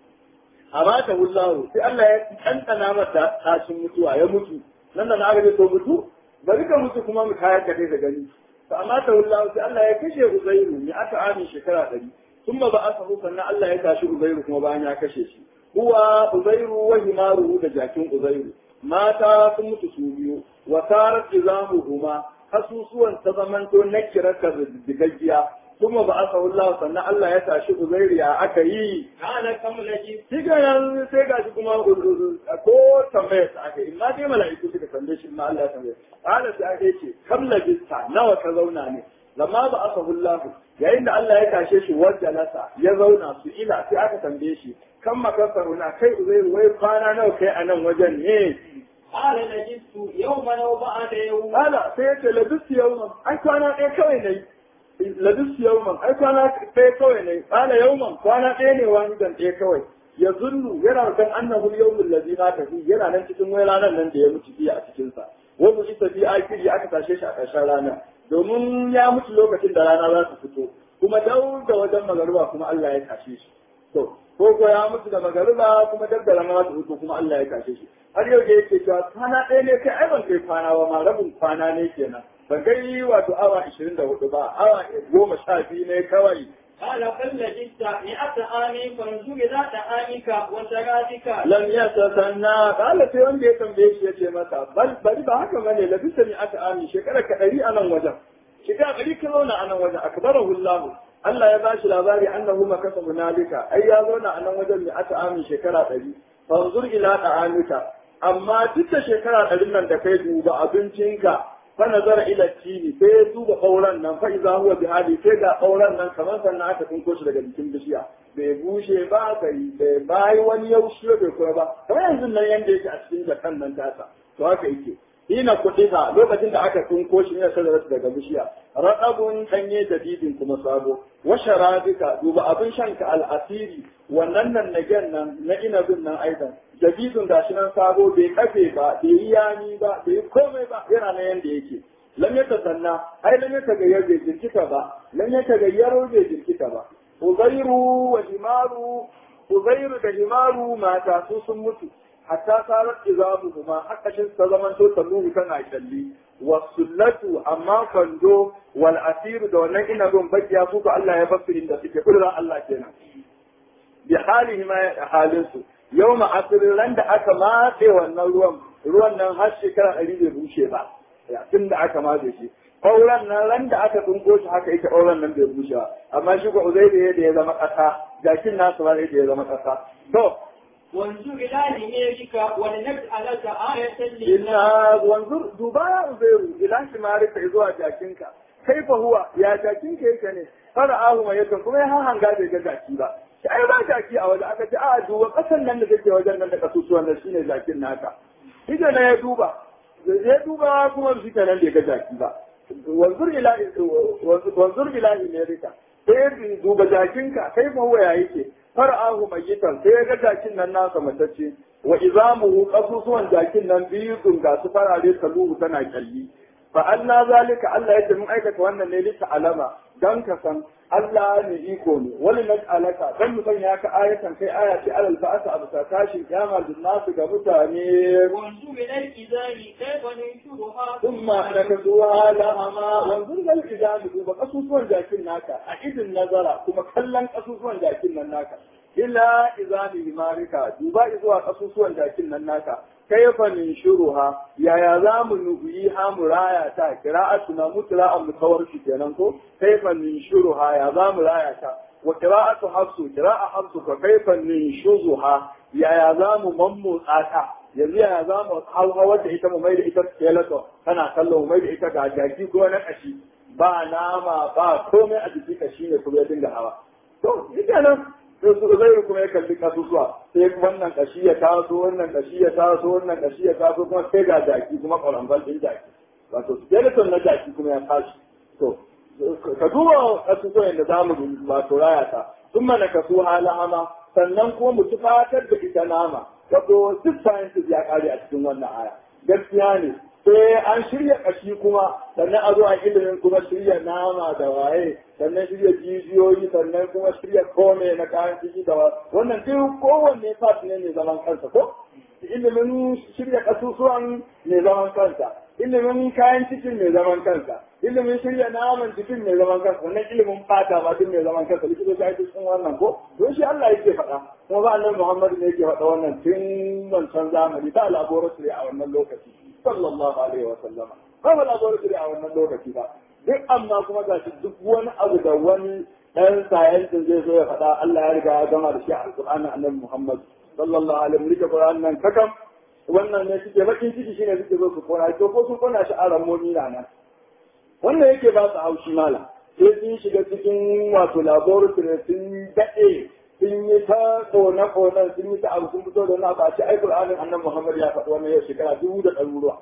amma ta wallahu sai Allah ya kankana mata tashin mutuwa ya mutu nan da na ga to mutu bari ka mutu kuma mu kayar ka da gani to amma ta wallahu sai Allah ya kashe Uzairu ne aka amin shekara 100 ثم بعثه sannan Allah ya tashi Uzairu kuma bayan ya kashe shi huwa Uzairu wa himaruhu da jakin Uzairu mata sun mutu su biyu wa tarat izamuhuma hasusuwan ta zaman to na kiraka digaggiya kuma ba'athahu Allah sannan Allah ya tashi Uzairu ya aka yi kana kam laji shi ga nan sai gashi kuma ko tambayar sa aka yi ma dai mala'iku suka tambaye shi ma Allah ya tambaye kana sai aka ce kam labista nawa ka zauna ne lamma ba'athahu Allah yayin da Allah ya tashe shi wajen nasa ya zauna su ila sai aka tambaye shi kan makasaruna kai uzairu wai kwana nawa kai a nan wajen ne قال لجدت يوما وبعد يوم Kala sai ya ce labistu yauman ai kwana ɗaya kawai ne labistu yauman ai kwana ɗaya kawai ne kala yauman kwana ɗaya ne wani dan ɗaya kawai ya zunnu yana kan annahu yawmul ladhi mata fi yana nan cikin wai ranar nan da ya mutu biya a cikin sa wani isa bi akiri aka tashe shi a ƙarshen rana domin ya mutu lokacin da rana za su fito kuma dau da wajen magaruba kuma Allah ya tashe shi to ko ko ya mutu da magaruba kuma dab da rana za su fito kuma Allah ya tashe shi har yau da yake cewa kwana ɗaya ne kai ai ban kai kwana ba ma rabin kwana ne kenan ban kai wato awa 24 ba awa goma sha biyu ne kawai قال بل لجدت مئة عام فانظر إلى طعامك وشرابك lam yatasanna kala sai wanda ya tambaye shi yace masa bal bari ba haka bane labisa ni aka ami shekara ka dari a nan wajen shekara dari ka zauna a nan wajen akbarahu Allah Allah ya bashi labari annahu makasa hunalika ai ya zauna a nan wajen mi aka ami shekara dari fanzur ila ta'amika amma duk da shekara ɗarin nan da kai duba abincinka fa nazara ila tini sai ya duba ƙauren nan fa iza huwa bihali sai ga ƙauren nan kamar sannan aka tunko shi daga jikin bishiya bai bushe ba bai bai bayi wani yaushe bai kuma ba kamar yanzu nan yanda yake a cikin jakan nan tasa to haka yake ina kuɗiha lokacin da aka tunko shi ne sadar daga bishiya raɗabun ɗanye da didin kuma sabo wa sharabika duba abin shanka al'asiri wannan nan nagen nan na inabin nan aidan jadidun gashi nan sabo bai kafe ba bai yi yami ba bai yi komai ba yana na yanda yake lam ya tasanna ai lam ya tagayyar bai jirkita ba lam ya tagayyar bai jirkita ba uzairu wa himaru uzairu da himaru mata su sun mutu hatta sarar izamu kuma hakashin ta zaman to talluhu tana kalli wasullatu amma kwando wal asiru da wannan inabin bakiya su ko Allah ya basu inda suke kudurar Allah kenan bi halihi ma halin su yawma asirin ran da aka matse wannan ruwan ruwan nan har shekara ɗari bai bushe ba tun da aka matse shi auren nan ran da aka tunko shi haka ita auren nan bai bushe ba amma shi ko uzai da ya zama ƙasa jakin nasu ba da ya zama ƙasa to وانظر إلى نميرك ولنجعلك آية للناس Inna wanzur duba ya uzairu ila shimarika zuwa jakinka kaifa huwa ya jakinka yake ne fara ahu mai yakan kuma ya hanga bai ga jaki ba shi ai ba jaki a waje aka ce a duba kasan nan da take wajen nan da kasusuwan nan shine jakin naka ita na ya duba ya duba kuma shi kenan bai ga jaki ba wanzur ila wanzur ila shimarika sai duba jakinka kaifa huwa ya yake far'ahu mayitan sai ya ga jakin nan nasa matacce wa izamuhu kasusuwan jakin nan biyu ga su farare kaluhu tana kyalli fa anna zalika Allah yadda mun aikata wannan ne lita alama dan ka san Allah ne iko ne wani nas'alaka dan mu sanya ka ayatan kai aya ce alal ba'sa abu ta tashin kiyama din nasu ga mutane وانظر إلى الإزار كيف ننشرها ثم نكسوها لهما وانظر gal idan duba kasusuwan jakin naka a idin nazara kuma kallon kasusuwan jakin nan naka ila izani himarika duba zuwa kasusuwan jakin nan naka kaifa min shuruha yaya za mu nuhi ha muraya ta qira'atu na mutla'an mutawar shi kenan ko kaifa min shuruha ya za mu raya ta wa qira'atu hafsu qira'a hafsu fa kaifa min shuzuha yaya za mu mammotsa ta yanzu yaya za mu hauhawar da ita mu mai da ita skeleton tana kallo mu mai da ita ga jaki ko na kashi ba nama ba komai a jiki kashi ne kuma ya dinga hawa to shi kenan sai su zai kuma ya kalli kasusuwa sai wannan kashi ya taso wannan kashi ya taso wannan kashi ya taso kuma sai ga jaki kuma ƙwarambal ɗin jaki wato skeleton na jaki kuma ya tashi to ka duba kasusuwan da za mu wato raya ta thumma nakasuha lahama sannan kuma mu tufatar da ita nama wato duk sciences ya kare a cikin wannan aya gaskiya ne sai an shirya kashi kuma sannan a zo a ilimin kuma shirya nama da waye sannan shirya jijiyoyi sannan kuma shirya kome na kayan ciki da wannan duk kowanne part ne mai zaman kansa ko ilimin shirya kasusuwan mai zaman kansa ilimin kayan cikin mai zaman kansa ilimin shirya naman cikin mai zaman kansa wannan ilimin fata ma duk mai zaman kansa likitoci ake cikin wannan ko don shi Allah yake faɗa kuma ba annabi Muhammad ne yake faɗa wannan tun wancan zamani ba laboratory a wannan lokaci sallallahu alaihi wa sallama ba ba laboratory a wannan lokaci ba duk amma kuma ga shi duk wani abu da wani ɗan sayansin zai zo ya faɗa Allah ya riga ya gama da shi a alƙur'anin annabi Muhammad sallallahu alaihi wa sallam Qur'an nan kakam wannan ne suke bakin ciki shine suke zo su kona to ko sun kona shi a ramoni na nan wannan yake ba su haushi mala sai sun shiga cikin wato laboratory sun daɗe sun yi ta kone konen sun yi ta abu sun fito da wani abu a ce ai Qur'anin annabi Muhammad ya faɗi wannan yau shekara dubu da ɗaruruwa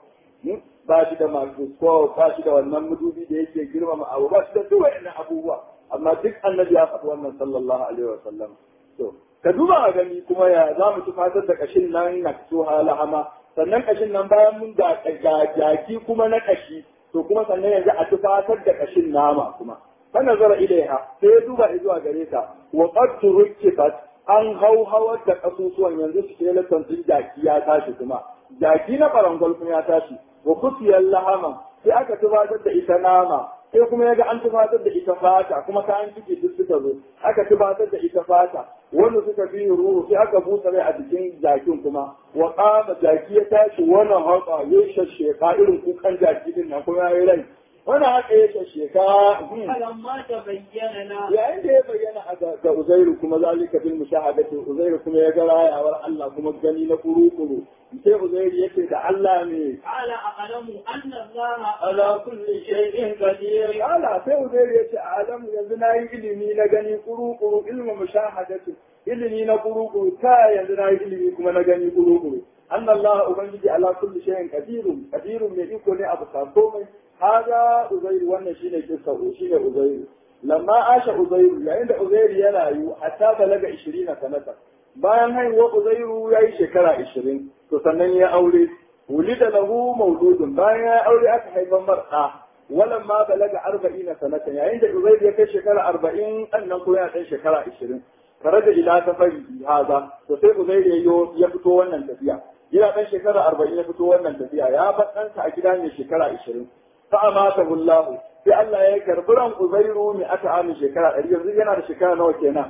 ba shi da microscope ba shi da wannan madubi da yake girmama abu ba shi da duk wa'annan abubuwa amma duk annabi ya faɗi wannan sallallahu alaihi wa sallam to ka duba a gani kuma ya za mu tufatar da kashin nan na so lahama sannan kashin nan bayan mun ga jaki kuma na kashi to kuma sannan yanzu a tufatar da kashin nama kuma fa nazara ilaiha sai ya duba zuwa gare ta wa qad turkibat an hauhawar da kasusuwan yanzu su ke lantan din jaki ya tashi kuma jaki na barangol kuma ya tashi wa kusiyar lahama sai aka tufatar da ita nama sai kuma yaga an tufatar da ita fata kuma kayan ciki duk suka zo aka tufatar da ita fata wanda suka fi ruhu sai aka busa rai a jikin jakin kuma wa qama jaki ya tashi wannan haka ya shashsheka irin kukan jaki din nan kuma yayi rai wannan haka ya shashsheka فلما تبين له yayin da ya bayyana a ga ga Uzairu kuma zalika bil mushahadati Uzairu kuma ya ga rayawar Allah kuma gani na kuru-kuru sai Uzairu yake da Allah ne قال أعلم أن الله ala kulli shay'in qadir ala sai Uzairu yace alam yanzu nayi ilimi na gani kuru-kuru ilmu mushahadati ilimi na kuru-kuru ta yanzu nayi ilimi kuma na gani kuru-kuru anna Allah ubangiji ala kulli shay'in qadirun qadirun mai iko ne abu ka komai haga Uzairu wannan shine kissa shine Uzairu lamma asha Uzairu yayin da Uzairu ya rayu hatta balaga 20 sanata bayan haihuwar Uzairu yayi shekara 20 to sannan ya aure ولد له مولود bayan ya aure aka haifan mar'a walan ma balaga 40 sanata yayin da Uzayd ya kai shekara 40 annan kuma ya kai shekara 20 tare da ila ta fari haza to sai Uzayd ya ya fito wannan tafiya yana dan shekara 40 ya fito wannan tafiya ya bar ɗansa a gida ne shekara 20 fa amatahu Allah sai Allah ya karbi ran Uzairu ne aka ami shekara 100 yanzu yana da shekara nawa kenan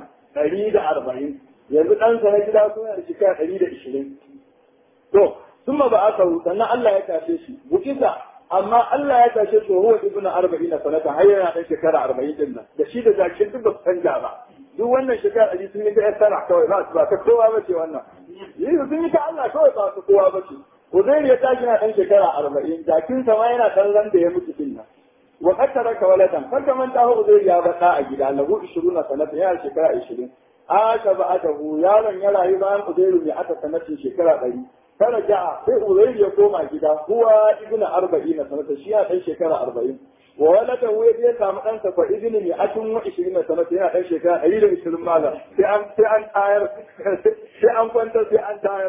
140 yanzu ɗansa na gida kuma yana da shekara 120 to ثم بعثه sannan Allah ya tashe shi bukisa amma Allah ya tashe shi huwa ibnu 40 sanata har yana dan shekara 40 din nan da shi da zakin duk ba su canja ba duk wannan shekara ali sun yi ta sana kawai ba ba ta kowa ba ce wannan yi sun yi ta Allah kawai ba ta kowa ba ce Uzair ya tashi na dan shekara 40 jakin sa ma yana dan ran da ya mutu din nan wa qad taraka waladan farka man ta Uzair ya bada a gida lahu 20 sanata yana shekara 20 aka ba'adahu yaron ya rayu bayan Uzair ya aka sanatin shekara 100 فرجع في أوليل يقوم كده هو ابن أربعين سنة شيئا أي شكرا أربعين وولده يجي سام أنت فإذن مئة وعشرين سنة هنا أي شكرا أي لم يسلم ماذا في أن في أن تاير في أن كنت في أن تاير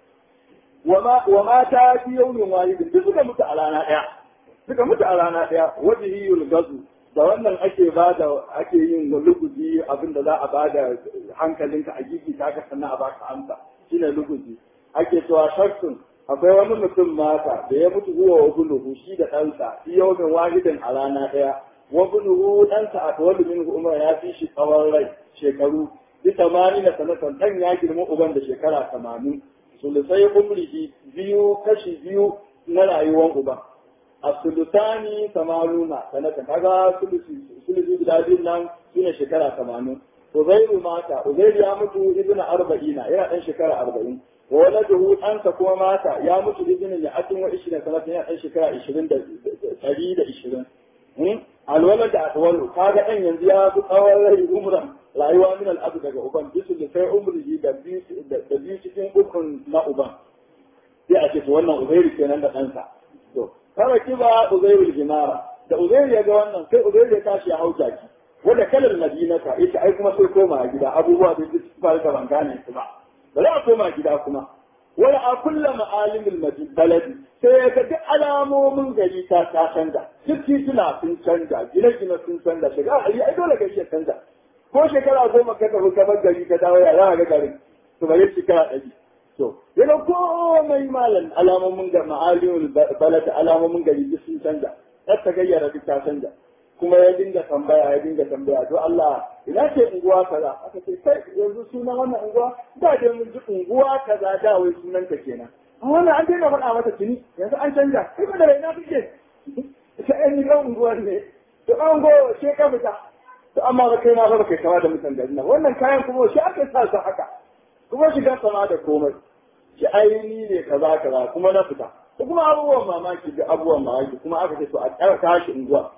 وما وما تأتي يوم واحد بسكة متعلانا يا suka mutu a rana ɗaya wajihi yulgazu da wannan ake ba da ake yin luguji abin da za a ba da hankalinka a gigi ta ka sannan a baka amsa shine luguji ake cewa shakkun akwai wani mutum mata da ya mutu huwa wa bunuhu shi da ɗansa fi yawmin wahidin a rana ɗaya wa bunuhu ɗansa a tawallu min umar ya fi shi tsawon rai shekaru bi tamani na sanatan ɗan ya girma uban da shekara tamanin sulusai umrihi biyu kashi biyu na rayuwar uban a sulusani tamanuna sanatan kaga sulusi sulusi guda biyun nan shine shekara tamanin Uzairu mata, Uzairu ya mutu ibn arba'ina, yana ɗan shekara arba'in. ولده أنت كما مات يا مت بإذن مئة وعشرين سنة يا أي شكرا عشرين تريد عشرين الولد أطول هذا أن ينزيا أول عمرا لا يوا من الأب دقا أبان بس اللي في عمره دبيس دبيس كين أبن ما أبان sai a ce to wannan Uzairu kenan da ɗansa to kawai kiba Uzairu jimara da Uzairu ya ga wannan sai Uzairu ya tashi ya hau jaki wanda kalar madinata yace ai kuma sai koma gida abubuwa da duk ba da ban gane su ba ba za a koma gida kuma wala a kulla ma'alimul baladi sai ya ga duk alamomin gari ta ta canza duk tituna sun canza gine-gine sun canza shiga a ai dole gari ya canza ko shekara goma ka tafi kamar gari ka dawo ya za ga garin to bare shekara ɗari to yana komai malam alamomin ga ma'alimul balad alamomin gari duk sun canza har ta gayyara duk ta canza kuma ya dinga tambaya ya dinga tambaya to Allah ina ce unguwa kaza aka ce kai yanzu sunan wannan unguwa da dai mun ji unguwa kaza da wai sunan ta kenan a wannan an daina faɗa mata tuni yanzu an canja kai ba da raina kike sai an yi ɗan unguwar ne to an go she ka fita to amma ba kai na ba kai kama da mutan garin nan wannan kayan kuma shi aka sa su haka kuma shiga sama da komai shi aini ne kaza kaza kuma na fita kuma abubuwan mamaki da abubuwan mamaki kuma aka ce to a tashi unguwa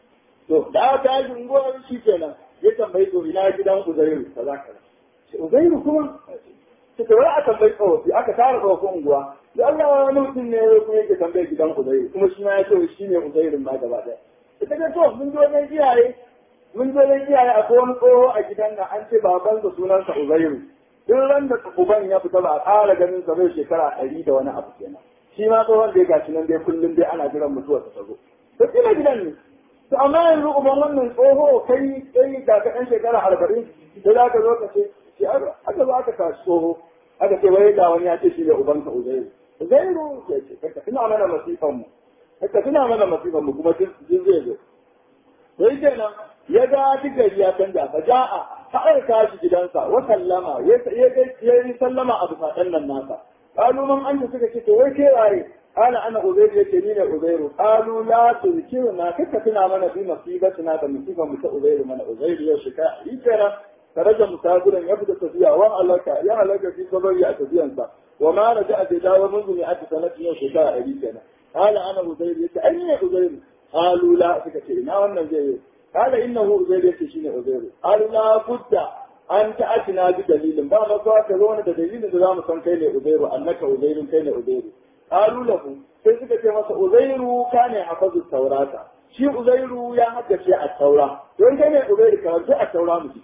to da aka tashi unguwar shi kenan ya tambayi to ina gidan uzairu kaza kaza shi uzairu kuma shi to a tambayi tsofi aka tara tsofin unguwa da Allah wani mutum ne ya kuma yake tambayi gidan uzairu kuma shi ma ya ce shi ne uzairu ma gaba daya ita ga to mun zo nan iyaye mun zo nan iyaye akwai wani tsoho a gidan nan an ce babansa sunansa uzairu duk ran da uban ya fita ba a ƙara ganin sa bai shekara ɗari da wani abu kenan shi ma tsohon da ya gashi nan dai kullum dai ana jiran mutuwarsa ta zo to kina gidan ne to amma yanzu uban wannan tsoho kai kai ga ka ɗan shekara arba'in da za ka zo ka ce shi aka zo aka tashi tsoho aka ce wai ga wani ya ce shi ne ubanka uzairu uzairu ya ce ka tuna mana masifan mu ka tuna mana masifan mu kuma jin zai zo sai kenan ya ga duk gari ya canja fa ja'a har tashi gidansa wa sallama ya yi sallama a bisa nan nasa qalu man anta suka ce to wai ke waye قال انا عزير يake ni ne uzairu qalu la tuzkirna kaka tuna mana bi musibatina da musiba mu ta uzairu mana uzairu ya shika ikira daraja musafirin ya fita tafiya wa alaka ya alaka fi sabari a tafiyansa wa ma raja bi dawo mun zumi a sanati ya shika a ri kenan qala ana uzairu yace ai ne uzairu qalu la suka ce ina wannan zai yi qala innahu uzairu yace shine uzairu qalu la budda an ta'atina bi dalilin ba ma ka zo wani da dalilin da zamu san kai ne uzairu annaka uzairun kai ne uzairu قالوا له sai suka ce masa uzairu kane hafazu taurata shi uzairu ya haddace a taura don kai ne uzairu karatu a taura mu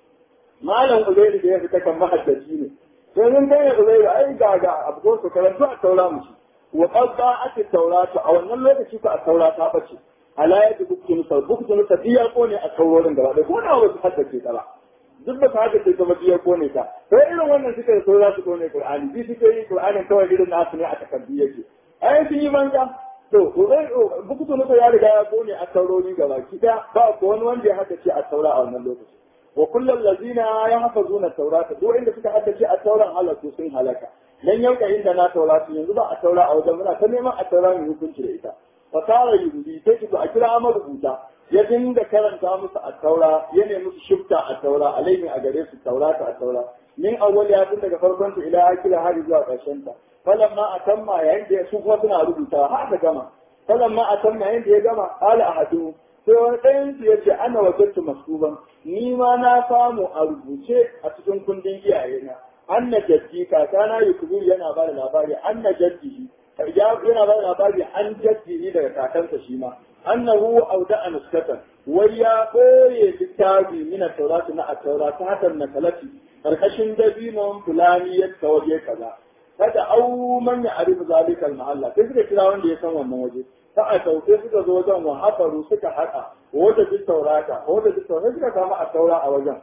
malam uzairu da ya fita kan mahaddaci ne don kai ne uzairu ai ga ga abu su karatu a taura mu wa qad ba'at taurata a wannan lokaci ko a taura ta bace ala yadi bukun sa bukun sa biya ko ne a taurorin gaba da ko da ba su haddace ta ba duk da haka sai kuma biya kone ta sai irin wannan suka yi so za su kone Qur'ani bi suke yi Qur'anin kawai irin nasu ne a takardu yake ai sun yi banza to bukutu nuka ya riga ya kone a tauroni gaba kida ba ko wani wanda ya haddace a taura a wannan lokaci wa kullal ladina yahfazuna taurata duk inda suka haddace a tauran halatu sun halaka dan yau inda na tauratu yanzu ba a taura a wajen muna ta neman a taura mai hukunci da ita fasara yudi sai ku a kira marubuta ya dinga karanta musu a taura ya nemi musu shifta a taura alaihi a gare su taura ta a taura min awwal ya tun daga farkon ta ila akila har zuwa ƙarshen ta falamma atamma yayin da su kuma suna rubuta har da gama falamma atamma yayin da ya gama qala ahadu sai wani ɗayan su yace ana wajadtu maskuban ni ma na samu a rubuce a cikin kundin iyayena anna jaddi kakana yukubir yana ba da labari anna jaddi yana ba da labari an jaddi daga kakansa shi ma annahu auda'a nuskatan wai ya ɓoye littafi min at-taurati na at-taurati hakan na kalati karkashin dabinon fulani ya waje kaza kada au man ya arifu zalikal mahalla sai suka kira wanda ya san wannan waje ta a sauke suka zo wajen wa hafaru suka haɗa wata bi taurata wata bi taurata suka samu a taura a wajen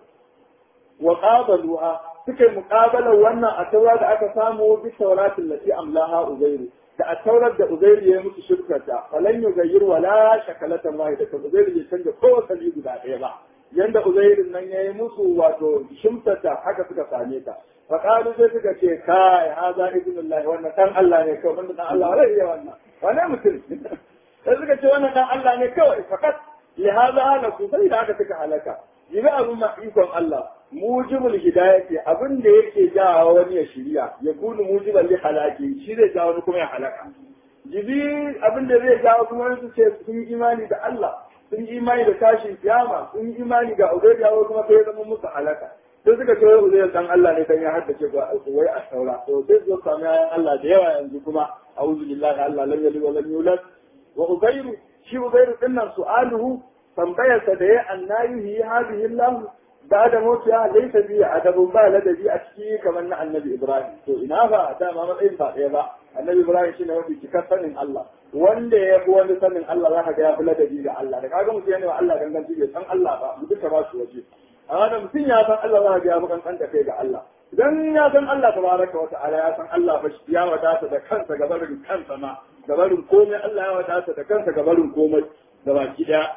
wa qabaluha suka yi muqabalar wannan a taura da aka samu bi tauratin lati amlaha uzairu da a taurar da Uzairu ya musu shirkarta falan yu gayyir wala shakalatan wahida da Uzairu bai canza ko sali guda ɗaya ba yanda Uzairu nan yayi musu wato shimtata haka suka same ta fa qalu sai suka ce kai haza ibnullahi wannan dan Allah ne kawai wannan dan Allah wala iya wannan wannan mutum sai suka ce wannan dan Allah ne kawai fakat li haza halaku sai da haka suka halaka yibi abin ma ikon Allah mujibul hidayati abin da yake jawa wani ya shirya ya kunu mujiban li halaki shi zai jawo wani kuma ya halaka jibi abin da zai jawo kuma wani su ce sun yi imani da Allah sun yi imani da tashin kiyama sun yi imani ga ubai jawo kuma sai ya zama musu halaka sai suka ce wai dan Allah ne dan ya haddace ba wai a saura to sai su samu yayan Allah da yawa yanzu kuma a'udhu billahi Allah lam yalid wa lam yulad wa uzairu shi uzairu dinnan su'aluhu tambayarsa da ya annayi hadhihi Allah ba da mutuwa laisa bi adabun ba ladabi a ciki kamar na annabi Ibrahim to ina ba dama matsayin ba ɗaya ba annabi Ibrahim shine mafi cikar sanin Allah wanda ya fi wani sanin Allah za ka ga ya fi ladabi ga Allah da kaga mutum yana wa Allah ganganci bai san Allah ba mutum ka ba shi waje amma da mutum ya san Allah za ka ga ya fi kankanta kai ga Allah idan ya san Allah tabaraka wa ta'ala ya san Allah ba ya wadata da kansa gabarin kansa ma gabarin komai Allah ya wadata da kansa gabarin komai gabaki daya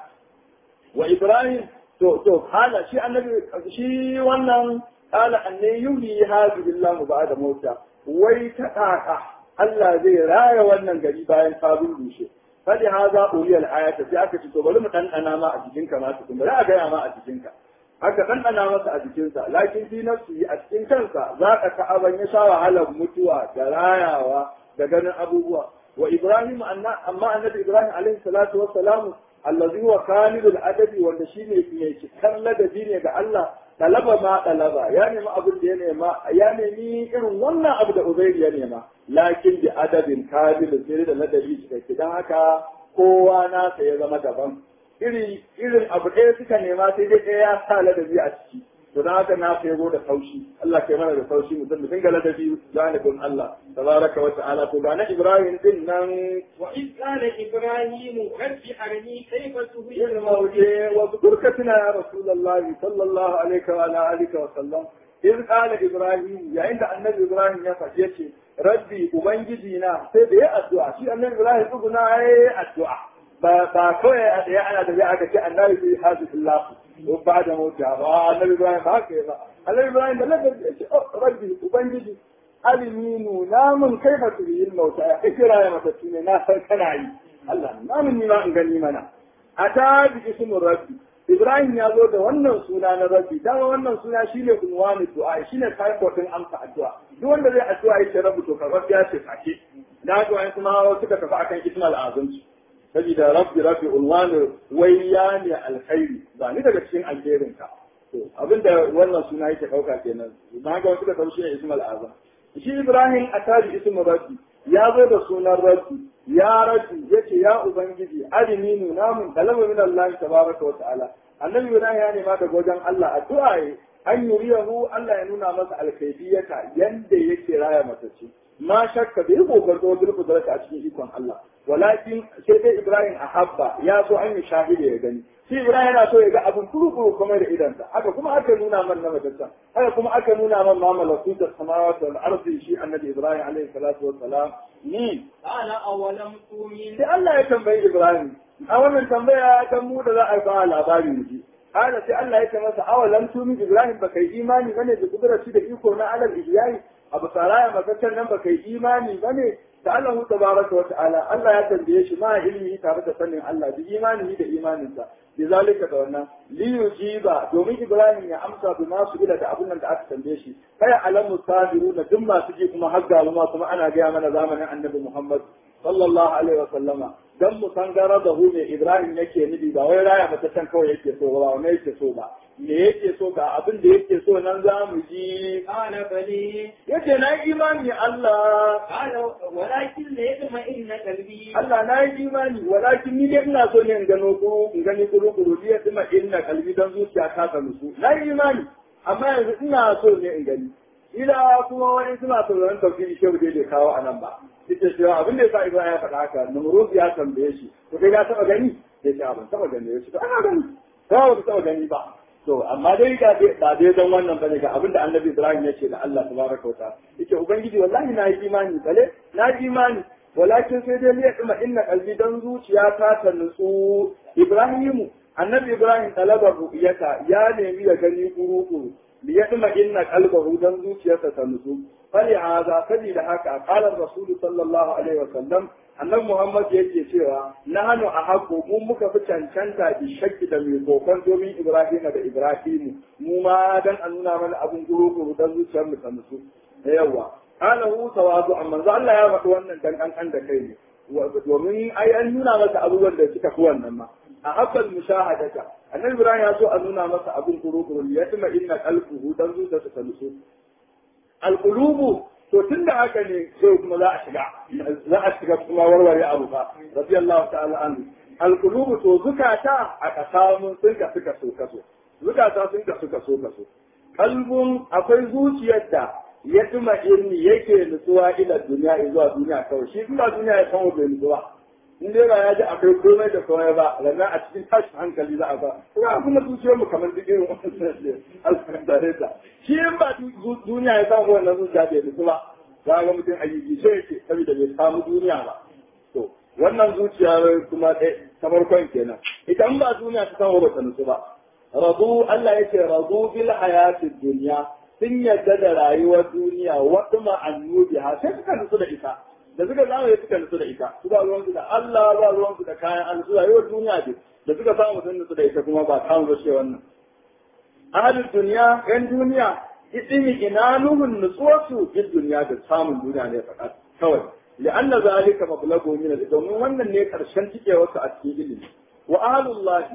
wa Ibrahim to to hala shi annabi shi wannan qala anne yuhi hadhihi Allah ba'da mauta wai ta kaka Allah zai raya wannan gari bayan sabon dushe fadi haza uliyal ayata sai aka ci to bari mu dandana ma a jikinka ma tukun bari a gaya ma a jikinka aka dandana masa a jikinsa lakin fi nafsi a cikin kansa za ka ka'aban ya sha wahalar mutuwa da rayawa da ganin abubuwa wa Ibrahim amma annabi Ibrahim alaihi salatu wassalamu allazi huwa kamilul adabi wanda shine mai cikar ladabi ne ga Allah talaba ma talaba ya nemi abin da ya nema ya nemi irin wannan abu da Uzair ya nema lakin bi adabin kamil sai da ladabi cikakke dan haka kowa nasa ya zama daban iri irin abu ɗaya suka nema sai dai ɗaya ya sa ladabi a ciki to dan haka na sai da taushi Allah kai mana da taushi mutum da dinga ladabi zanibin Allah tabaraka wa ta'ala to ga na Ibrahim din nan وإذ قال إبراهيم رب أرني كيف تحيي الموت وذكركتنا يا رسول الله صلى الله عليه وعلى آله وسلم إذ قال إبراهيم يا عند النبي إبراهيم يا فتيتي ربي أبنجدينا سيدي الدعاء شيء النبي إبراهيم يقولنا أي الدعاء ba kawai a tsaye ana da aka ce annabi fi hadu fillah ko ba da mota ba annabi Ibrahim ba haka ba annabi Ibrahim da lafiya ya ce oh rabbi ubangiji alimi nuna mun kai ba su yin mauta ya kira ya mata ne na san kana yi Allah na mun ma in gani mana a ta bi ismu rabbi Ibrahim ya zo da wannan suna na rabbi dama wannan suna shine unwani du'a shine typhoid din amsa addu'a duk wanda zai addu'a yake rabbi to karbar ya ce sake da haka kuma suka tafi akan ismal azumci saboda rabbi rabbi unwani wai ya ne alkhairi ba ni daga cikin alkhairinka to abinda wannan suna yake dauka kenan na haka wasu da tafi shine ismal azam shi Ibrahim a tari ismu rabbi ya zo da sunan rabbi ya rabbi yace ya ubangiji arini nuna mun kalama min Allah tabaraka wa ta'ala annabi Ibrahim ya nema daga wajen Allah addu'a yi an yuriyahu Allah ya nuna masa alkaifiyata yanda yake raya matace ma shakka bai kokarto bil qudrati a cikin ikon Allah walakin sai dai Ibrahim a habba ya so an yi shahidi ya gani shi Ibrahim yana so ya ga abin kuru-kuru kuma da idansa haka kuma aka nuna man na majalisa haka kuma aka nuna man ma malakutar samawati wal ardi shi annabi Ibrahim alaihi salatu wassalam ni قال أولم تؤمن sai Allah ya tambayi Ibrahim a wannan tambaya ta mu da za a ba labari mu ji Ala sai Allah ya ce masa awalam tumi Ibrahim baka yi imani bane da kudurarci da iko na alal ihyai abu saraya makaccen nan baka yi imani bane da Allah tabaraka wa ta'ala Allah ya tambaye shi ma ilmi tare da sanin Allah bi imani da imaninsa bi zalika da wannan li yujiba domin Ibrahim ya amsa bi masu ila da abun nan da aka tambaye shi kai alamu sabiruna duk masu ji kuma har ga ma kuma ana gaya mana zamanin Annabi Muhammad sallallahu alaihi wa sallama dan mu san gara da hu ne Ibrahim yake nufi ba wai raya mata can kawai yake so ba wani yake so ba me yake so ga abin da yake so nan za mu ji قال بلي yace na yi imani Allah قال ولكن ليطمئن قلبي Allah na yi imani walakin ni dai ina so ne in gano kuru in gani kuru kuru ya tsima inna kalbi dan zuciya ta ta musu na yi imani amma yanzu ina so ne in gani ila kuma wani suna sauraron tafsiri shehu dai bai kawo a nan ba ita cewa abin da yasa Ibrahim ya faɗa haka Namrud ya tambaye shi to kai ka taɓa gani ya ce ban taɓa gani ya ce to ana gani ba ba taɓa gani ba to amma dai ga ba dai don wannan bane ga abin da Annabi Ibrahim ya ce da Allah tabaraka wa ta'ala yake ubangiji wallahi na yi imani bale na yi imani walakin sai dai ya tsima inna kalbi dan zuciya ta ta nutsu Ibrahimu annabi Ibrahim talaba ru'yata ya nemi ya gani kuru-kuru li ya tsima inna qalbahu dan zuciyarsa ta nutsu fali haza sabida haka qala rasul sallallahu alaihi wasallam annabi Muhammad yake cewa nahnu ahqqu mu muka fi cancanta bi shakki da mai kokon domin Ibrahim da Ibrahimu mu ma dan an nuna mana abun kuru-kuru dan zuciyar mu ta nutsu yawa kana hu tawadu amma za Allah ya faɗi wannan dan kankan da kai ne domin ai an nuna masa abubuwan da suka fi wannan ma a habbal mushahadata annabi Ibrahim ya so a nuna masa abun kurukuru ya tuma inna qalbuhu dan zuciyarsa ta nutsu alqulubu to tunda haka ne sai kuma za a shiga za a shiga kuma warware abu fa radiyallahu ta'ala anhu alqulubu to zukata a kasamun sun kasu kaso kaso zukata sun kasu kaso kaso kalbun akwai zuciyar da ya tuma irni yake nutsuwa ila duniya zuwa duniya kawai shi ba duniya ya san bai nutsuwa in dai ba ya ji akwai komai da komai ba sannan a cikin tashin hankali za a ba kuma kuma zuciyarmu kamar duk irin wannan alhamdulillah ta shi in ba duniya ya samu wannan zuciya bai nutsu ba za ga mutum a yi sai yake saboda bai samu duniya ba to wannan zuciya kuma ta farkon kenan idan ba duniya ta samu ba ta nutsu ba radu Allah yake radu bil hayatid dunya sun yadda da rayuwar duniya wasu ma'annu biha sai suka nutsu da ita da suka zama ya suka nutsu da ita su ba ruwansu da Allah ba ruwansu da kayan an su rayuwar duniya ce da suka samu sun nutsu da ita kuma ba samu ba ce wannan ahalin duniya yan duniya idimi ina nuhun nutsuwarsu bil duniya da samun duniya ne fakat kawai لأن ذلك مبلغه من العلم domin wannan ne karshen cikewarsu a cikin ilimi wa ahlullahi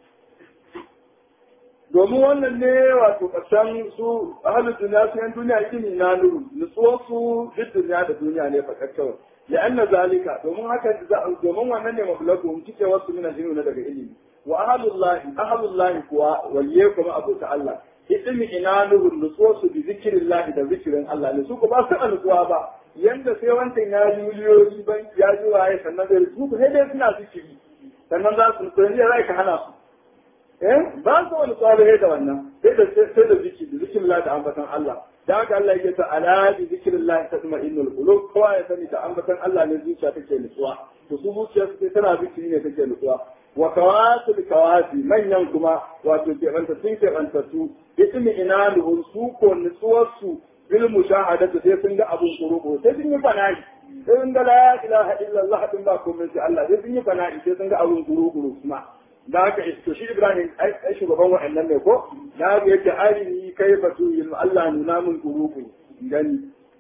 domin wannan ne wato ƙarshen su ahalin duniya su yan duniya ilimi na nuru nutsuwar su duk duniya da duniya ne fakar kawai ya anna zalika domin haka domin wannan ne mablagu mu cike wasu min aljinu na daga ilimi wa ahalullahi ahalullahi kuwa waliye kuma abuta Allah ilimi ina nuru nutsuwar su bi zikirillahi da zikirin Allah ne su ko ba su nutsuwa ba yanda sai wancan ya ji miliyoyi ban ya ji waye sannan da su ko sai dai suna zikiri sannan za su nutsu ne zai ka hana su eh ba su wani tsari da wannan sai da sai da zikiri da zikirin Allah da ambatan Allah da haka Allah yake ta ala bi zikirin Allah ta tuma innul qulub kowa ya sani ta ambatan Allah ne zuciya take nutsuwa to su zuciya su tana zikiri ne take nutsuwa wa kawasul kawasi manyan kuma wato keɓanta sun keɓanta su ismi inaluhum su ko nutsuwar su bil mushahadatu sai sun ga abun kuruku sai sun yi fana'i sai sun ga la ilaha illallah din ba komai sai Allah sai sun yi fana'i sai sun ga abun kuruku kuma da haka to shi Ibrahim ai shugaban wa'annan ne ko na ga yake arini kai fatu yin Allah nuna min kuruku gani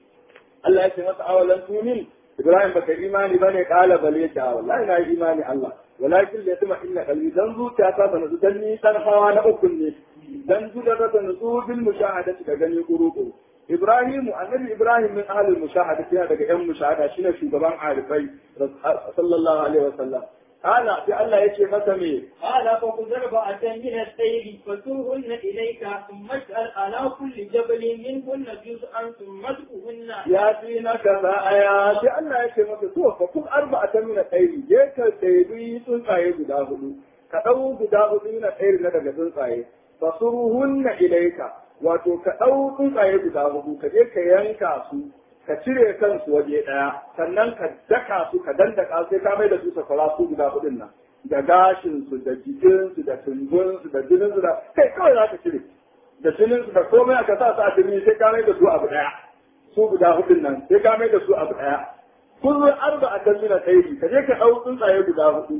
Allah ya ce masa awalan tumin Ibrahim baka imani bane kala bal yake wallahi na imani Allah walakin la yatma inna qalbi dan zuciya ta ta nutsu dan ni san hawa na uku ne dan zuciya ta ta nutsu bil mushahadati da gani kuruku Ibrahim annabi Ibrahim min ahli mushahadati yana daga yan mushahada shine shugaban arifai sallallahu alaihi wasallam قال في الله يشي ختمي قال فخذ أربعة من الطير فسوهن إليك ثم اجعل على كل جبل منهن جزءا ثم ادعهن ياتينك فآيات في الله يشي مكتوب فخذ أربعة من الطير جيك الطيري تنقى guda hudu ka ɗau guda hudu na tsayar na daga tsuntsaye fasuruhunna ilaika wato ka ɗau tsuntsaye guda hudu ka je ka yanka su ka cire kansu waje ɗaya sannan ka daka su ka dandaka sai ka mai da su sakwara su guda hudun nan da gashinsu da jikinsu da tumbunsu da jininsu da kai kawai za ka cire da jininsu da komai aka sa su a jini sai ka mai da su abu ɗaya su guda hudun nan sai ka mai da su abu ɗaya kullum arba a kan mina tsayi ka je ka ɗau tsuntsaye guda hudu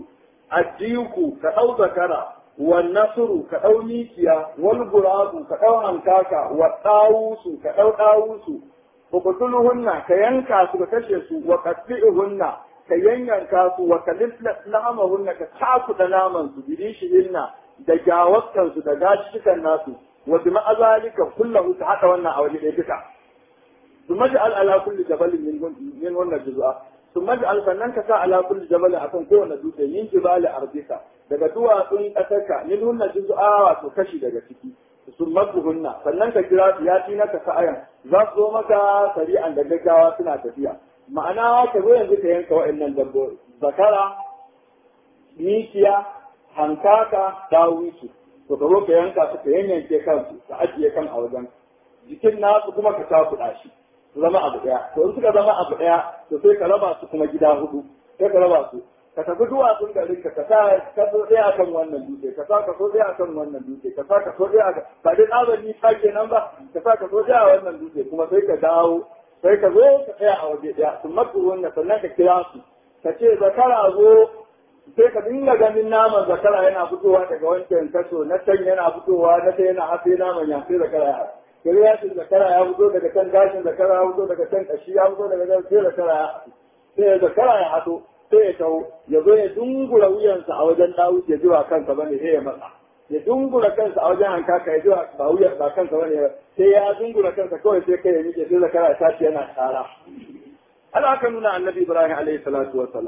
ajiku ka ɗau zakara wal nasru ka ɗau mikiya wal gurabu ka ɗau hankaka wa ɗawusu ka ɗau ɗawusu وقتلهن كينكا سو كشيسو وقتلهن كينكا سو وكلف لحمهن كتعاكو دنامن سو بريشهن دجاوكتن سو دجاشكن ناسو وبما ذلك كله تحت وانا أولي إيبك ثم اجعل على كل جبل من من هن جزء ثم اجعل فنن كسا على كل جبل أكن كون دوسي من جبال أرضك daga duwatsun ƙasarka min hunna juz'a wato kashi daga ciki sun hunna sannan ka kira su ya ci naka sa'ayan za su zo maka sari'an da gaggawa suna tafiya ma'ana ka zo yanzu ka yanka wa'annan dabbobi zakara mikiya hankaka dawusu to ka zo ka yanka su ka yanyanke kansu ka ajiye kan a wajen jikin nasu kuma ka takuɗa shi su zama abu ɗaya to in suka zama abu ɗaya to sai ka raba su kuma gida hudu sai ka raba su ka tafi duwatsun garin ka sa kaso ɗaya akan wannan dutse ka sa kaso ɗaya akan wannan dutse ka sa kaso ɗaya akan ba dai tsabar nisa kenan ba ka sa kaso ɗaya a wannan dutse kuma sai ka dawo sai ka zo ka tsaya a waje ɗaya su matsu wannan sannan ka kira su ka ce zakara zo sai ka dinga ganin naman zakara yana fitowa daga wancan kaso na can yana fitowa na can yana hafe naman ya sai zakara ya kiri ya ce zakara ya fito daga can gashin zakara ya fito daga can kashi ya fito daga can sai zakara ya sai zakara ya hato sai ya taho ya zo ya dungura wuyansa a wajen dawud ya jira kansa bane sai ya matsa ya dungura kansa a wajen hankaka ya jira ba wuya ba kansa bane sai ya dungura kansa kawai sai kai ya miƙe sai zakara ya tashi yana tsara Allah aka nuna annabi Ibrahim alaihi salatu wa salam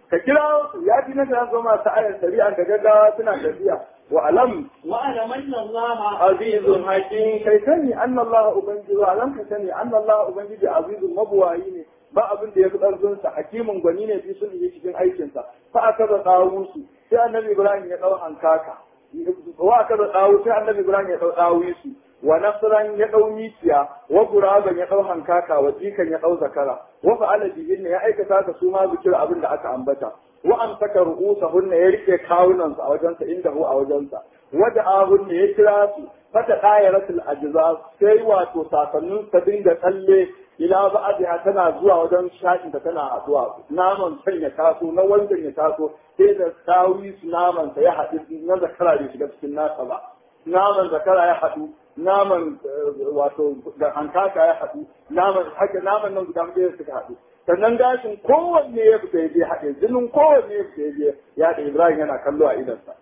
ka kira su ya fi na kan zo masu ayar shari'a da gaggawa suna tafiya wa alam واعلم ان الله azizun hakim kai sani anna Allah ubangiji wa alam ka sani anna Allah ubangiji azizun mabuwayi ne ba abin da ya fi ƙarfin sa hakimin gwani ne fi sun yi cikin aikin sa fa aka da dawo su sai annabi Ibrahim ya dau hankaka wa aka da dawo sai annabi Ibrahim ya dau dawo su wa nasran ya dau miciya wa guraban ya dau hankaka wa jikan ya dau zakara wa fa'ala bihin ya aikata ka su ma zikir abin da aka ambata wa an saka ru'usahunna ya rike kawunansu a wajensa inda hu a wajensa wada ahunna ya kira su fata dayaratul ajza sai wato sakannin ta dinga tsalle ila ba'dha tana zuwa wajen shakin ta tana haduwa naman can ya taso na wancan ya taso sai da tawi su naman sa ya haɗu na zakara bai shiga cikin nasa ba naman zakara ya haɗu naman wato da hankaka ya haɗu naman haka naman nan guda ɗaya suka haɗu sannan gashin kowanne ya fita je haɗe jinin kowanne ya fita je ya da Ibrahim yana kallo a idansa.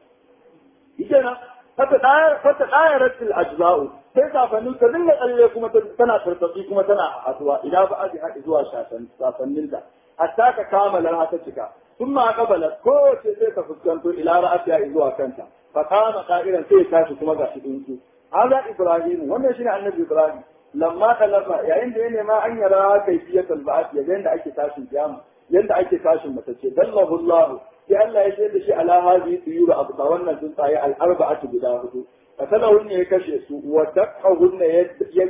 Ike nan, fata ɗaya rattil ajza'u sai kafannin ta dinga tsalle kuma tana tartatsi kuma tana haɗuwa idan ba a ji haɗe zuwa safanninta. Hatta ka kama lara ta cika. Sun ma kabalar kowace sai ka fuskanto ila ra'afiya zuwa kanta. Fa kama ka'iran sai ya tashi kuma ga shi ɗinsu. Haza Ibrahim, wannan shi ne annabi Ibrahim. lamma talaba yayin da ya nema an yara kaifiyat al-ba'th ya yanda ake tashin kiyama yanda ake tashin matacce dallahu Allah sai Allah ya ce da shi ala hadhi tuyuru abda wannan tsuntsaye al-arba'atu guda hudu fatalahun ne ya kashe su wa daqahun ya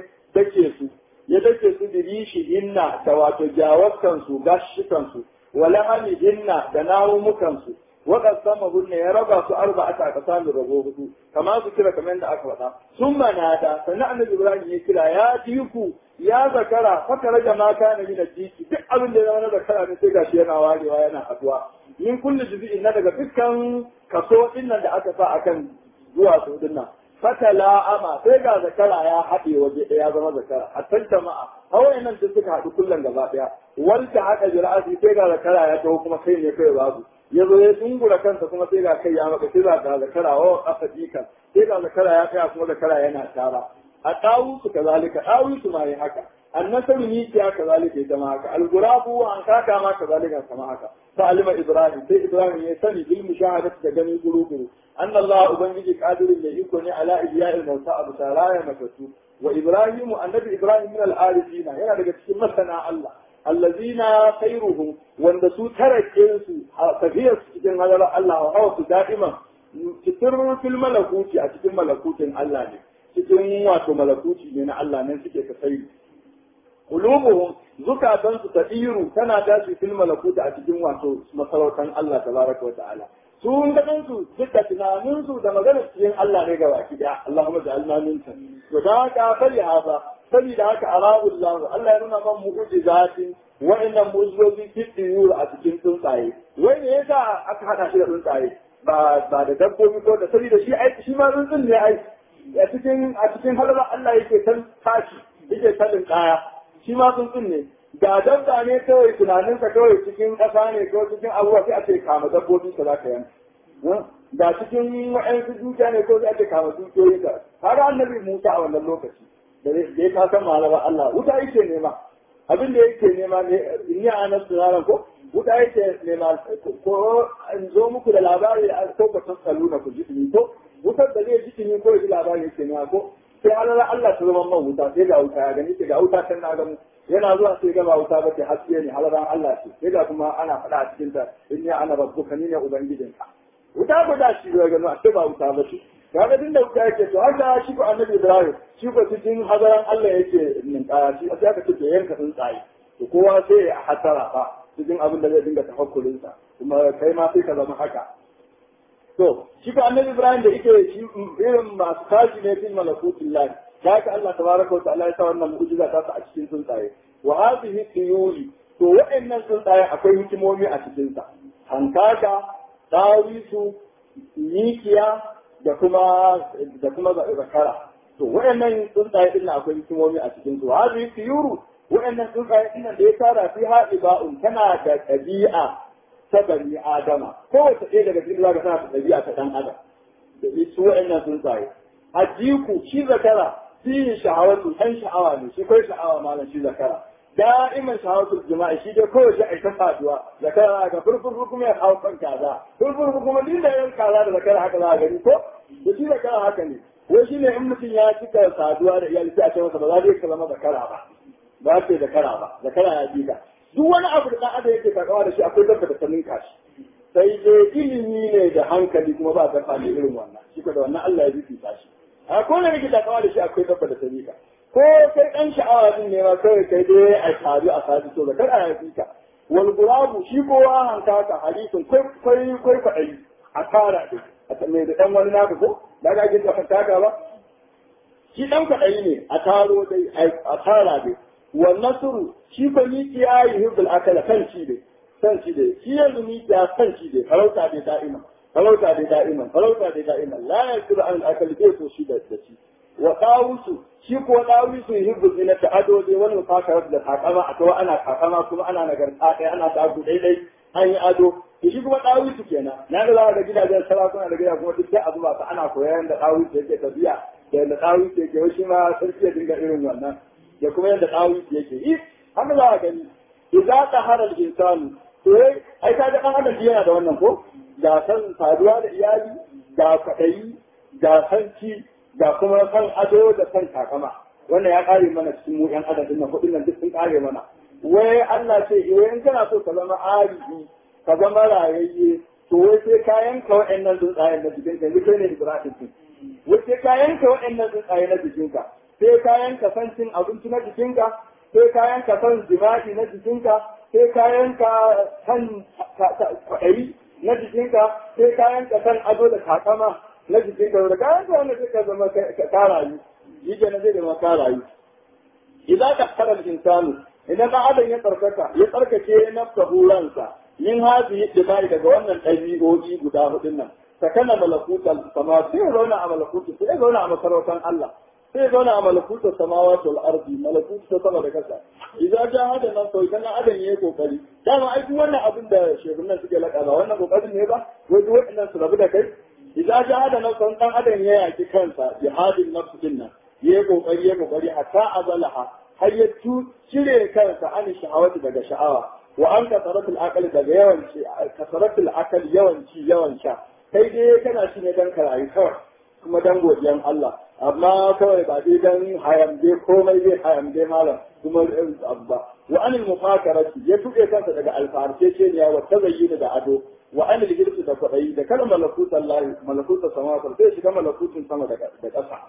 dake su ya dake su da rishi hinna da wato jawakan su gashikan su wala hami hinna da nawumukan su waɗanda sama hunne ya raba su arba'ata a ƙasa mai rabo hudu kama su kira kamar yadda aka faɗa sun manada sannan annabi ibrahim ya kira ya diku ya zakara faka raja ma kana min jiki duk abin da ya zama na zakara ne sai gashi yana warewa yana haduwa min kulli juz'in na daga dukkan kaso din nan da aka sa akan zuwa su din nan fatala ama sai ga zakara ya haɗe waje ɗaya ya zama zakara a can jama'a hawaye nan duk suka haɗu kullum gaba ɗaya wanda haka jira'asi sai ga zakara ya taho kuma kai ne kai babu ya zo ya dungura kansa kuma sai ga kai ya maka sai ga zakara wa aka jikan sai ga zakara ya tsaya kuma zakara yana tara a ɗawu su kazalika ɗawu su ma yi haka annasaru ni ya kazalika ita ma haka algurabu an kaka ma kazalika kama haka fa alima ibrahim sai ibrahim ya sani bil mushahadati da gani guru guru an Allah ubangiji kadirin da iko ne ala ihya'il mauta abu taraya matatu wa ibrahimu annabi ibrahim min al-arifina yana daga cikin masana Allah allazina khairuhum wanda su tarake su a tafiyar su cikin hadar Allah wa hawa su da'iman cikin fil malakuti a cikin malakutin Allah ne cikin wato malakuti ne na Allah ne suke tasayyu qulubuhum zukatan su tadiru tana tashi fil malakuti a cikin wato masarautan Allah tabaraka wa ta'ala su ganin su duka tunanin su da maganar cikin Allah ne ga baki da Allahumma ja'alna minkum to da haka fali haka saboda haka arabullahu Allah ya nuna man mu'jizatin wa'annan mu'jizozi fitiyur a cikin tsuntsaye wai ne yasa aka hada shi da tsuntsaye ba ba da dabbobi ko da saboda shi ai shi ma tsuntsun ne ai a cikin a cikin halar Allah yake tan tashi yake talin kaya shi ma tsuntsun ne da dabba ne kawai tunaninka kawai cikin ƙasa ne ko cikin abubuwa sai a ce kama dabbobi ka za ka yanka da cikin wa'ansu dukiya ne ko sai a ce kama dukiyoyi ka har annabi Musa a wannan lokaci da ya ka san malama Allah wuta yake nema abin da yake nema ne ni a nan tunanin ko wuta yake nema ko in zo muku da labari a ko ba san na ku ji ko wutar da zai ji ni ko ji labari yake nema ko sai Allah Allah ta zama man wuta sai ga wuta ya gani sai ga wuta kan na gamu yana zuwa sai ga ba wuta ba ce haske ne halaran Allah ce sai ga kuma ana faɗa a cikin ta inni ana rabbuka ni ne ubangijinka wuta ba da shi ga gano a ce ba wuta ba shi kaga din da kuka yake to haka shi ko annabi Ibrahim shi ko cikin hadaran Allah yake ninkaya shi sai aka ce yanka tsuntsaye to kowa sai ya hasara fa cikin abin da zai dinga tafakkurin sa kuma kai ma sai ka zama haka to shi ko annabi Ibrahim da yake shi irin masu tashi ne fil malakutillah da haka Allah tabaraka wa ta'ala ya sa wannan mu'jiza ta a cikin tsuntsaye wa hadhihi tiyuri to wa'annan tsuntsaye akwai hikimomi a cikin sa hankaka dawisu mikiya da kuma da kuma zakara to waɗannan tsuntsaye din akwai hikimomi a cikin su hazi tiyuru waɗannan tsuntsaye din da ya tara fi haɗiba'un tana da ɗabi'a ta bani adama kowace ɗaya daga cikin zaka tana da ɗabi'a ta ɗan adam da su waɗannan tsuntsaye ajiku shi zakara fi sha'awatu ɗan sha'awa ne shi kai sha'awa malam shi zakara da'iman shahawatul jima'i shi dai kowace ai ta saduwa zakara ga furfur kuma ya hau kan kaza furfur kuma din da yan kaza da zakara haka za a gani ko da shi zakara haka ne wai shi ne in mutum ya cika saduwa da iyali sai a ce masa ba za ka zama zakara ba ba ce zakara ba zakara ya ji ka duk wani abu da ɗan adam yake karɓawa da shi akwai dabba da sanin kashi sai dai ilimi ne da hankali kuma ba dabba ne irin wannan shi ko da wannan Allah ya bibita shi a ko ne kake takawa da shi akwai dabba da sanin ka ko kai dan sha'awa din ne ma kawai kai dai a sadu a sadu to zakar a yafi ka wal gurabu shi ko wa hanka ka hadisin kai kai kai fadai a tara din a tsamme da dan wani naka ko da ga kin ka taka ba shi dan fadai ne a taro dai a tara dai wannan suru shi ko ni ya yi hibbul akala kan shi dai kan shi dai shi yanzu ni ya kan shi dai farauta dai da'ima farauta dai da'ima farauta dai da'ima la yakuru an akali bai so shi da shi wa dawusu shi ko dawusu hibbu zina ta ado dai wani fakar da takama a tawa ana takama kuma ana nagarta ɗaya ana tagu daidai an yi ado to shi kuma dawusu kenan na ga za ga gidajen sarakuna da gida kuma duk da abu ba ana koyon da dawusu yake tafiya da yadda dawusu yake wai shi ma sarki ya dinga irin wannan da kuma yadda dawusu yake yi haka za a gani idza tahara al-insanu to ai ka ga dan adam yana da wannan ko ga san saduwa da iyali ga kwaɗayi ga san ci ga kuma san ado da san takama wannan ya kare mana cikin mu yan adam din nan kudin nan duk sun kare mana wai Allah ce wai in kana so ka zama arihi ka zama rayayye to wai sai ka yanka wa'annan tsuntsayen na jikinka yanzu kai ne Ibrahim din wai sai ka yanka wa'annan tsuntsaye na jikinka sai ka yanka san cin abinci na jikinka sai ka yanka san jima'i na jikinka sai ka yanka san kwaɗayi na jikinka sai ka yanka san ado da takama na jikinka da kayan ka wanda suka zama ka rayu shi ke na zai zama ka rayu idan ka kara insanu idan ɗan adam ya tsarkaka ya tsarkake nafsa hulansa min hazi yadda daga wannan ɗabi'o'i guda hudun nan sakana malakutan sama sai ya zauna a malakutan sai ya zauna a masarautar Allah sai ya zauna a malakutan samawa wal ardi malakutan ta sama da kasa idan ja hada nan to idan adam yayi kokari dama ai wannan abin da shehunan suke laka ba wannan kokarin ne ba wai duk wannan su rabu da kai idan ja hada nan son dan adam ya yaki kansa jihadin nafsu din nan yayi kokari yayi kokari hatta azalaha har ya cire kansa an sha'awati daga sha'awa wa an kasaratul aqal daga yawan ci kasaratul aqal yawan ci yawan sha kai dai kana shi ne dan karayi kawai kuma dan godiyan Allah amma kawai ba dai dan hayam dai komai dai hayam dai malam kuma abba wa anil mufakarati ya tuke kansa daga alfarce ce ne wa tazayyina da ado wa anil hirsi da kwadai da kalmar malakutan lahi malakutan sama sai shiga malakutun sama da ƙasa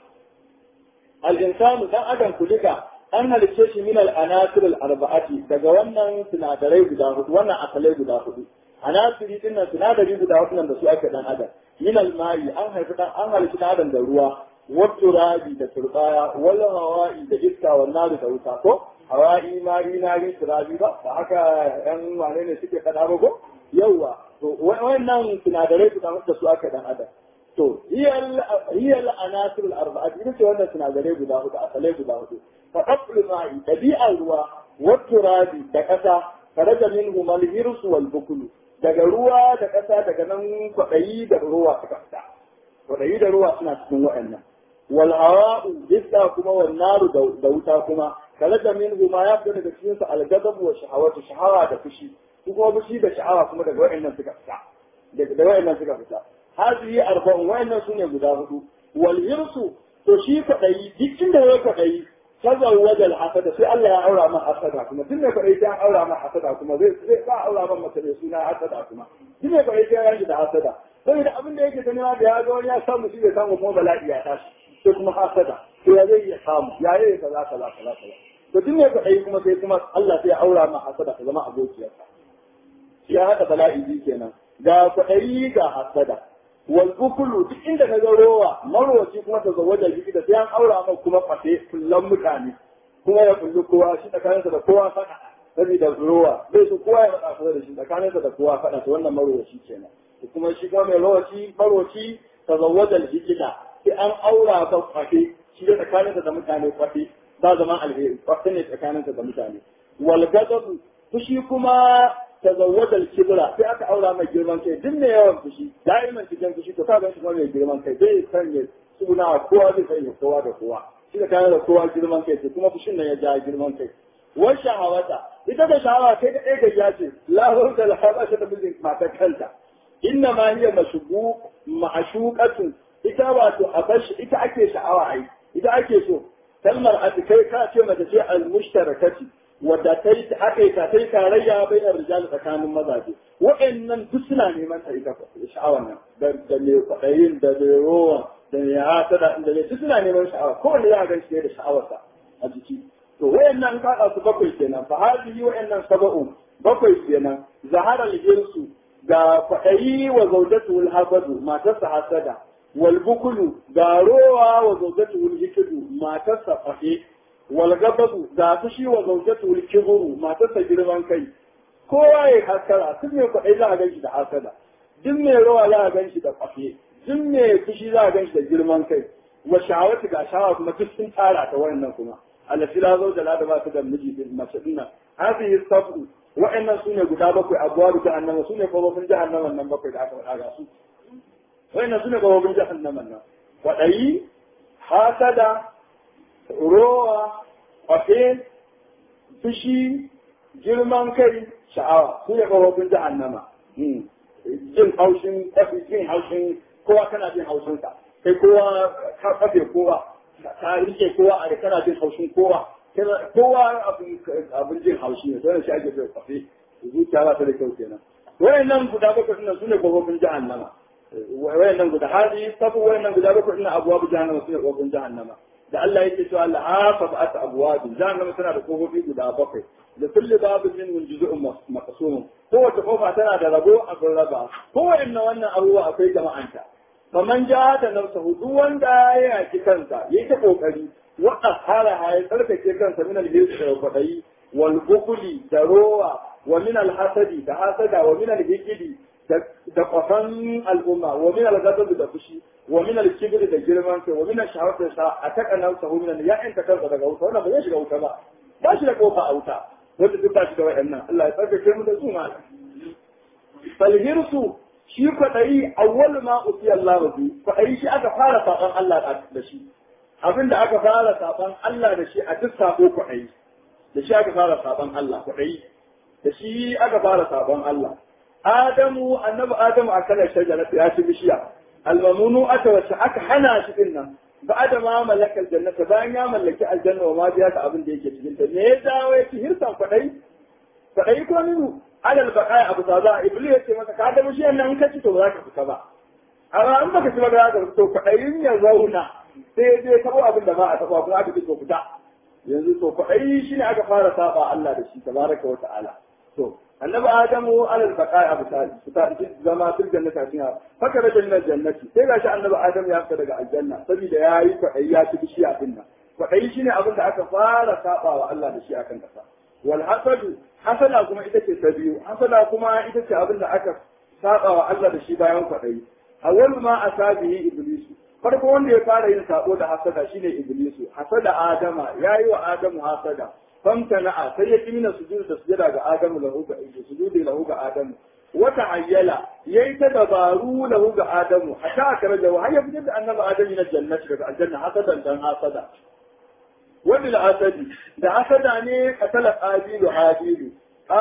al insanu dan adam kulika an halicce shi min al-anasir al-arba'ati daga wannan sinadarai guda hudu wannan asalai guda hudu anasiri din nan sinadari guda hudu nan da su ake dan adam min al-ma'i an haifi dan an halicci dan adam da ruwa watturabi da turbaya wal hawa'i da iska wal nari da wuta ko hawa'i ma'i nari turabi ba da haka yan wane ne suke kada ba ko yawa to wannan sinadarai guda hudu da su ake dan adam to hiyal anasir al-arba'ati ita ce wannan sinadarai guda hudu asalai guda hudu فقبل الماء طبيعة الروا والتراب دكسا خرج منهما الهرس والبكل daga ruwa da ƙasa daga nan kwaɗayi da ruwa suka fita kwaɗayi da ruwa suna cikin waɗannan wal hawa'u iska kuma wal naru da wuta kuma kalaja min ma ya fita daga cikin su al gadab wa shahawatu shahawa da fushi su kuma fushi da sha'awa kuma daga waɗannan suka fita daga waɗannan suka fita hazihi arba'un waɗannan sune guda hudu wal hirsu to shi kwaɗayi duk inda ya kwaɗayi tazawwaja al-hasada sai Allah ya aura man hasada kuma duk mai kwarai sai aura man hasada kuma zai zai ba aura man mace mai suna hasada kuma duk mai kwarai sai ya da hasada saboda abin da yake tana da ya ga wani ya samu shi bai samu kuma bala'i ya tashi sai kuma hasada to ya zai iya samu ya yi kaza kaza kaza kaza to duk mai kwarai kuma sai kuma Allah sai ya aura man hasada ta zama abokiyarsa ya haka bala'i bi kenan ga kwarai ga hasada wal ukulu duk inda ka ga rowa marwaci kuma ta zawaja shi da sai an aura mai kuma fate kullan mutane kuma ya kullu kowa shi tsakaninsa da kowa faɗa saboda rowa bai so kowa ya faɗa kusa da shi tsakaninsa da kowa faɗa to wannan marwaci kenan kuma shi kuma mai rawaci marwaci ta zawaja hikida sai an aura ka fate shi da tsakaninsa da mutane fate ba zaman alheri fate ne tsakaninsa da mutane wal gadabu fushi kuma tazawwada al-kibra sai aka aura mai girman kai duk mai yawan fushi da'iman cikin fushi to kaga shi mai girman kai zai sanya suna kowa zai sanya kowa da kowa shi da kana da kowa girman kai sai kuma fushin nan ya ja girman kai wa shahawata ita da sha'awa kai da ɗaya ga ce la da la ba ta da mijin matar kanta inna ma hiya mashbu ma'shuqatun ita wato abash ita ake sha'awa ai ita ake so kalmar kai ka ce mace ce al-mushtarakati wadda ta yi aka yi ta ta yi tarayya bai da rijal tsakanin mazaje wa'annan duk suna neman ta ita sha'awar nan da da me kwaɗayin da me rowa da me hata da da me duk suna neman sha'awa kowanne ya gan shi da sha'awarsa a jiki to wa'annan kaɗa su bakwai kenan fa hadihi wa'annan saba'u bakwai kenan zahara al-jinsu ga kwaɗayi wa zaujatu al-habadu matarsa hasada wal bukulu ga rowa wa zaujatu al-hikidu matarsa fahe walgababu ga fushi wa zaujatu kiburu matarsa girman kai kowa ya haskara duk mai kwaɗai za a gan shi da hasada duk mai rawa za a gan shi da kwafe duk mai fushi za a gan shi da girman kai wa sha'awatu ga sha'awa kuma duk sun tara ta wannan kuma alafi la zau da la da ba su da miji din mace din nan hadhihi sabu wa'annan sune guda bakwai abuwa da jahannama sune kofofin jahannama nan bakwai da aka faɗa ga su wa'annan sune kofofin jahannama nan kwaɗayi hasada rowa, kwafe, fushi, girman kai, sha'awa, su ne ƙarfafin jahannama. Jin haushin kwafi, jin haushin kowa kana jin haushinsa, kai kowa ka kwafe kowa, ka rike kowa a kana jin haushin kowa, kowa abin jin haushi ne, dole shi ake zai kwafe, zuciya ba ta da kyau kenan. Wayannan guda bakwai ɗin su ne ƙarfafin jahannama. Wayannan guda hali, sabu wayannan guda bakwai ɗin abuwa bu jahannama su ne ƙarfafin jahannama. da Allah yake cewa la'afa ba'at abwab jahannama tana da kofofi guda bakwai da kulli babin min min juz'un maqsum kowace kofa tana da rabo a raba kowanne wannan abubuwa akwai jama'anta faman jahada nafsahu duk wanda ya yaki kansa yayi ta kokari wa ashala ya tsarkake kansa min al-hirsi da kwadai wal bukuli da rowa wa min al-hasadi da hasada wa min al-hikidi da kwafan al'umma wa min al-ghadab da fushi wa min al-kibr da girman kai wa min ash-shahawati sa ataka nafsahu min ya anta kansa daga wuta wannan ba zai shiga wuta ba ba shi da kofa a wuta wanda duk ba shi da wayannan Allah ya tsarkake mu da su ma falhirsu shi kwadayi awwal ma usiya Allah bi kwadayi shi aka fara saban Allah da shi abinda aka fara saban Allah da shi a duk sako kwadayi da shi aka fara saban Allah kwadayi da shi aka fara saban Allah Adamu annabi Adamu a kalar shajara ya ci bishiya almamunu ata wacce aka hana shi din nan ba da ma mallakar jannata bayan ya mallaki aljanna wa ma biya ta abin da yake cikin ta me ya dawo ya ci hirsan kwadai kwadai ko ninu alal baqai abu zaza iblis ya ce masa ka da bishiyan nan in ka ci to ba za ka fita ba amma in baka ci ba za ka fita to kwadayin ya zauna sai dai tabo abin da ba a taba kuma aka ci to fita yanzu to kwadai shine aka fara saba Allah da shi tabaraka wa ta'ala to annabi adamu alal baqai abu talib su ta zama fil jannati cikin haka da jannar jannati sai gashi annabi adamu ya fita daga aljanna saboda yayi kwadai ya ci bishiya din nan kwadai shine abin da aka fara saba wa Allah da shi akan kasa wal hasadu hasada kuma ita ce ta biyu hasada kuma ita ce abin da aka saba wa Allah da shi bayan kwadai awwal ma asabihi iblisu farko wanda ya fara yin sabo da hasada shine iblisu hasada adama yayi wa adamu hasada famtana'a sai ya ki mina sujud da sujada ga Adamu lahu ga sujudi lahu ga Adamu wata ayyala yayi ta dabaru lahu ga Adamu hatta aka raja wa hayya fitar da annabi Adamu na jannati daga aljanna hasadan dan hasada wani asadi da hasada ne katala qabilu habilu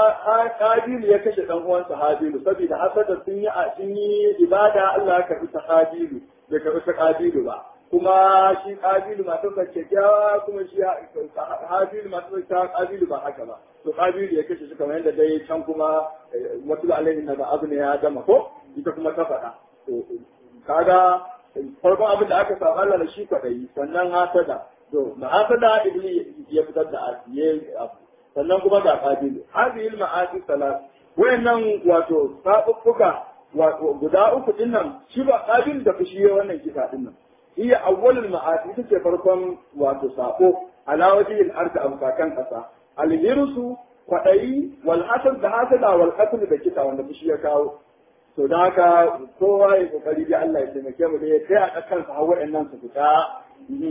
qabilu ya kashe dan uwansa habilu saboda hasada sun yi sun yi ibada Allah ya karbi ta habilu bai karbi ta qabilu ba kuma shi ƙabilu masu kyakkyawa kuma shi habilu masu ta ƙabilu ba haka ba to ƙabilu ya kashe shi kamar yadda dai can kuma wasu alaihi na da abu ne ya gama ko ita kuma ta faɗa to kaga farkon abin da aka saba Allah da shi kwaɗayi sannan hasada to da hasada ibli ya fitar da asiye abu sannan kuma ga ƙabilu hadhihi al-ma'asi salat wayannan wato sabubbuka wato guda uku dinnan shi ba ƙabilu da fushi wannan kisa dinnan هي أول المعاد ita farkon wato sako ala wajhi al-ard abukakan kasa al-hirsu kwadayi wal hasad da hasada wal qatl da kita wanda fushi ya kawo to da haka kowa ya kokari da Allah ya taimake mu da ya kai a kansa har waɗannan su fita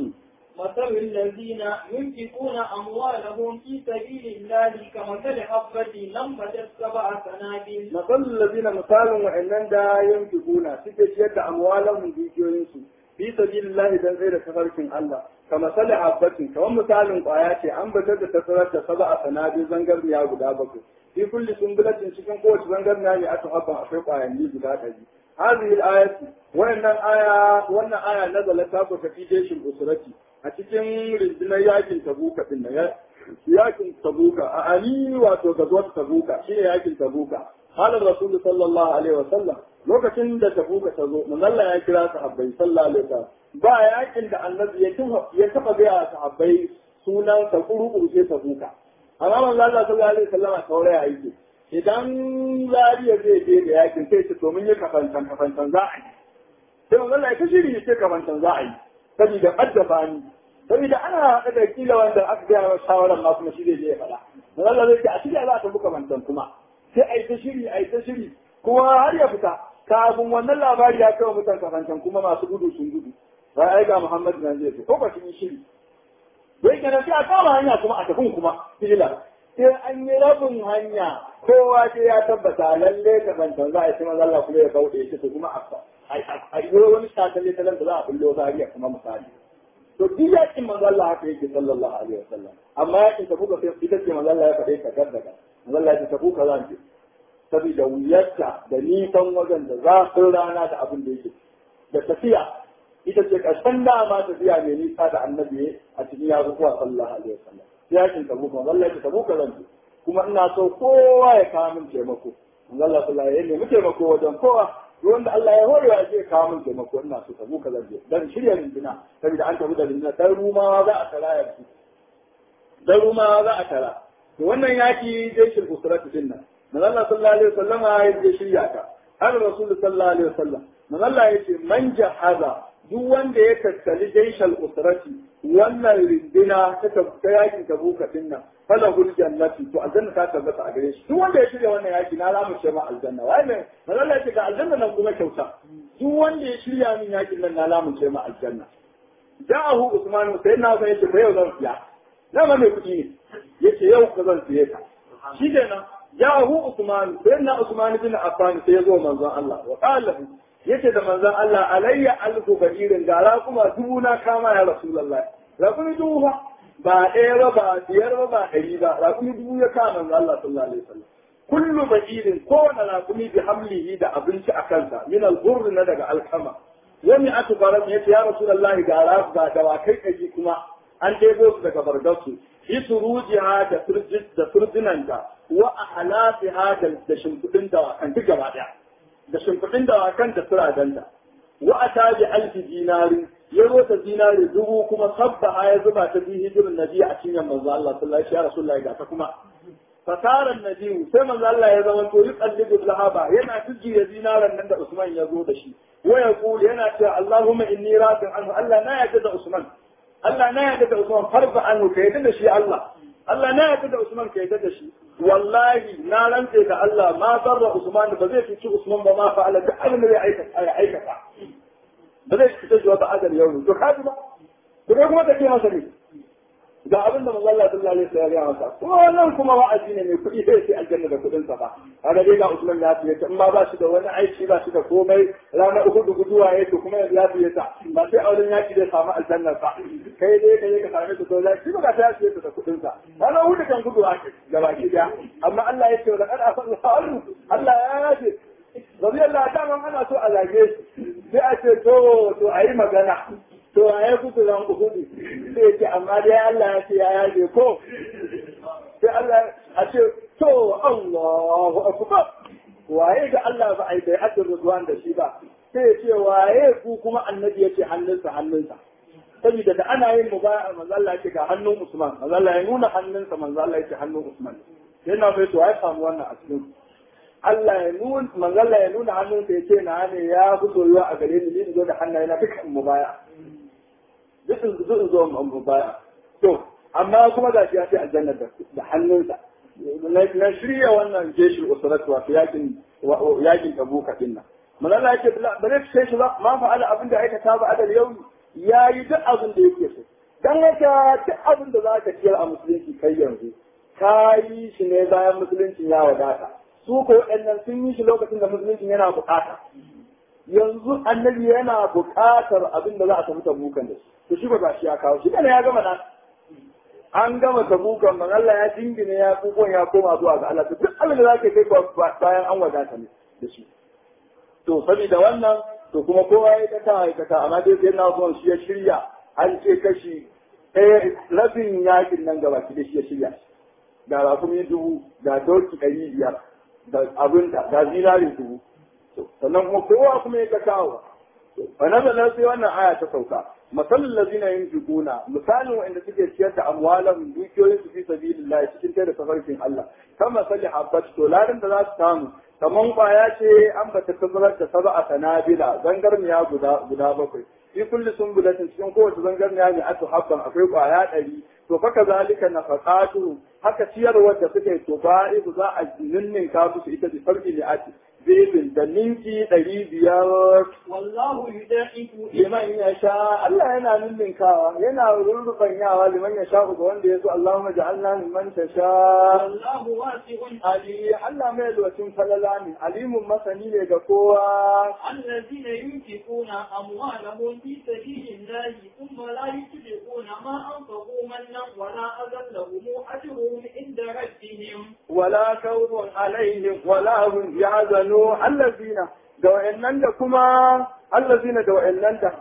مثل الذين ينفقون أموالهم في سبيل الله كمثل حبة نبتت سبع سنابل مثل الذين مثال وإنن دا ينفقون سكت يد أموالهم في جوينسو fi sabilillahi dan tsaye da tafarkin Allah kama sali habbatin kamar misalin kwaya ce an batar da tasarar da saba a sanadi zangarniya guda bakwai fi kulli sumbulatin cikin kowace zangarniya ne aka habban akwai kwayanni guda ɗari هذه الآية وإن الآية وإن آية نزلت تابو في جيش الأسرة أتكين رزنا ياكل تبوك إن ياكل تبوك أني واتو غزوة تبوك شيء ياكل تبوك قال الرسول صلى الله عليه وسلم lokacin da tabuka ta zo manzo Allah ya kira sahabbai sallallahu alaihi wasallam ba yakin da annabi ya tufa ya taba ga sahabbai sunan sa kuru sai tabuka amma manzo Allah sallallahu alaihi wasallam tauraya yake idan zariya zai je da yakin sai ce to mun yi kafantan kafantan za a yi sai manzo Allah ya shiri ya ce kafantan za a yi saboda addaba ni saboda ana haɗa da kila wanda aka ga wa shawaran ma kuma shi zai je ya faɗa manzo Allah zai ce a shirya za ta buka kafantan kuma sai a yi ta shiri a yi ta shiri kuma har ya fita kafin wannan labari ya kawo mutan kafantan kuma masu gudu sun gudu sai ai ga Muhammad nan zai ce ko ba shi shiri dai kenan sai a kama hanya kuma a tafin kuma kila sai an yi rabin hanya kowa sai ya tabbata lalle ka banta za a yi kuma Allah kuma ya bauɗe shi to kuma a yi wani shatalle ta da za a bullo zariya kuma misali to duk yakin manzo Allah haka yake sallallahu alaihi wasallam amma yakin ta buga sai ita ce manzo Allah ya faɗe ka gaddaga manzo Allah ya ta buga zan ce saboda wuyarta da nisan wajen da zafin rana da abin da yake da tafiya ita ce ƙarshen dama tafiya mai nisa da annabi a cikin ya zuwa sallallahu alaihi wasallam yakin tabuka wallahi ta tabuka zan kuma ina so kowa ya kawo min taimako Allah sallallahu alaihi wasallam taimako wajen kowa wanda Allah ya hore ya je kawo min taimako ina so tabuka zan je dan shirya rindina saboda an tafi da rindina dan rumawa za a tara ya ci dan rumawa za a tara to wannan yaki jaishul usrat din nan Allah sallallahu alaihi wasallam ya je shirya ka har rasul sallallahu alaihi wasallam Allah ya ce man jahaza duk wanda ya tattali jaishal usrati wannan rindina ta ta yakin tabuka din nan fala hul jannati to aljanna ta tabbata a gare shi duk wanda ya shirya wannan yaki na lamu ce ma aljanna wai ne manzo ya ce ga aljanna nan kuma kyauta duk wanda ya shirya min yakin nan na lamu ce ma aljanna ja'ahu usman sai na ga yace ba yau zan siya na ma mai kuɗi ne yace yau ka zan siye ka shi kenan ja'ahu usman sai na usman bin affan sai ya zo manzon Allah wa qala yace da manzon Allah alayya alfu ba'irin ga raƙuma dubu na kama ya rasulullah raƙumi dubu fa ba ɗaya ba ba biyar ba ba ɗari ba raƙumi dubu ya kama manzon Allah sallallahu alaihi wasallam kullu ba'irin kowane raƙumi bi hamlihi da abinci a kansa min al na daga alkama wani atu baram yace ya rasulullah ga raƙu ga dawakai kaji kuma an ɗebo su daga bargarsu fi surujiha da turjin da turjinanta wa ahlafiha da shimfiɗin dawakan duk gaba ɗaya da shimfiɗin dawakan da turadanta wa a taji alfi dinari ya rota dinari dubu kuma sabba ya zuba ta bi hijirin nabi a cinyar manzo Allah sallallahu alaihi wa sallam ga ta kuma fasaran nabi sai manzo Allah ya zama to yuqallidu zahaba yana tujiye dinaran nan da Usman ya zo da shi wa yaqulu yana cewa Allahumma inni rafin anhu Allah na yarda da Usman Allah na yarda da Usman farfa anhu ka yarda da shi Allah Allah na yarda da Usman ka yarda da shi wallahi na rantse da Allah ma zarra Usman ba zai fici Usman ba ma fa'ala duk abin da zai aikata ba zai fice shi wata adal yau to kaji ba to kai kuma take masa ne ga abin da manzo Allah sallallahu alaihi wasallam ya masa kuma wannan kuma wa'azi ne mai kuɗi sai sai aljanna da kuɗin sa ba kaga dai ga Usman ya fiye in ma ba shi da wani aiki ba shi da komai rana uku da guduwa ya to kuma ya fiye ta ba sai auren yaki zai samu aljanna sa kai dai kai ka same ta to za shi ba ta fiye ta da kuɗin sa rana uku kan gudu ake gaba ki da amma Allah ya ce da kada Allah Allah ya yace Rabi Allah ta man ana so a zage shi sai a ce to to ayi magana to a ya kusa zan uhudu sai ce amma dai Allah ya ce ya yaje ko sai Allah a ce to Allahu akbar waye ga Allah ba ai bai haddar rizwan da shi ba sai ya ce waye ku kuma annabi ya ce hannunsa hannunsa saboda da ana yin mubaya'a manzo Allah ya ce ga hannun Usman manzo Allah ya nuna hannunsa manzo Allah ya ce hannun Usman sai na bai to ai samu wannan a cikin Allah ya nuna manzo Allah ya nuna hannunsa ya ce na ne ya fi soyuwa a gare ni ni zo da hannaye na dukkan mubaya'a duk zai zo mu baya to amma kuma gashi ya ce aljanna da hannunsa na shirya wannan jeshin usrat wa yakin yakin tabuka din nan manala yake ba zai fice shi ba ma fa'ala abin da aikata ba adal yau yayi duk abin da yake so dan haka duk abin da zaka ciyar a musulunci kai yanzu kayi shi ne bayan musulunci ya wadata su ko waɗannan sun yi shi lokacin da musulunci yana bukata yanzu annabi yana buƙatar abin da za a tafi tabukan da shi to shi ba shi ya kawo shi kana ya gama na an gama tabukan man Allah ya dingine ya kukon ya koma zuwa ga Allah to duk abin da za ka kai bayan an wadata ne da shi to saboda wannan to kuma kowa ya ta kan aikata amma dai sai na zuwan shi ya shirya an ce kashi ɗaya rabin yakin nan gaba ki da shi ya shirya ga rakumi dubu ga doki ɗari biyar da abinta ga zinari dubu sannan kuma kowa kuma ya ta kawo fa nazala sai wannan aya ta sauka masalul ladina yunfiquna misalin wanda suke ciyar da amwalan dukiyoyin su fi sabilillah cikin tare da tafarkin Allah kama sali habbat to larin da za su samu kaman kwaya ce an bata tazarar da sab'a sanabila zangarniya guda guda bakwai fi kulli sumbulatin cikin kowace zangarniya ne aka habban akwai kwaya ɗari to fa kazalika nafaqatu haka ciyarwar da suke to ba'idu za a ninninka musu ita bi farqi li'ati bibin da ninki ɗari biyar والله يضاعف liman ya sha Allah yana ninninkawa yana rurrubanyawa liman ya sha ga wanda ya so Allahumma ja'alna liman ta sha والله واسع Ali Allah mai lokacin falala ne alimun masani ne ga kowa الذين ينفقون أموالهم في سبيل الله ثم لا يتبعون ما أنفقوا منا ولا أذى لهم أجرهم عند ربهم wala khawfun alaihim wala hum yahzanu allazina da wa'annan da kuma allazina da wa'annan da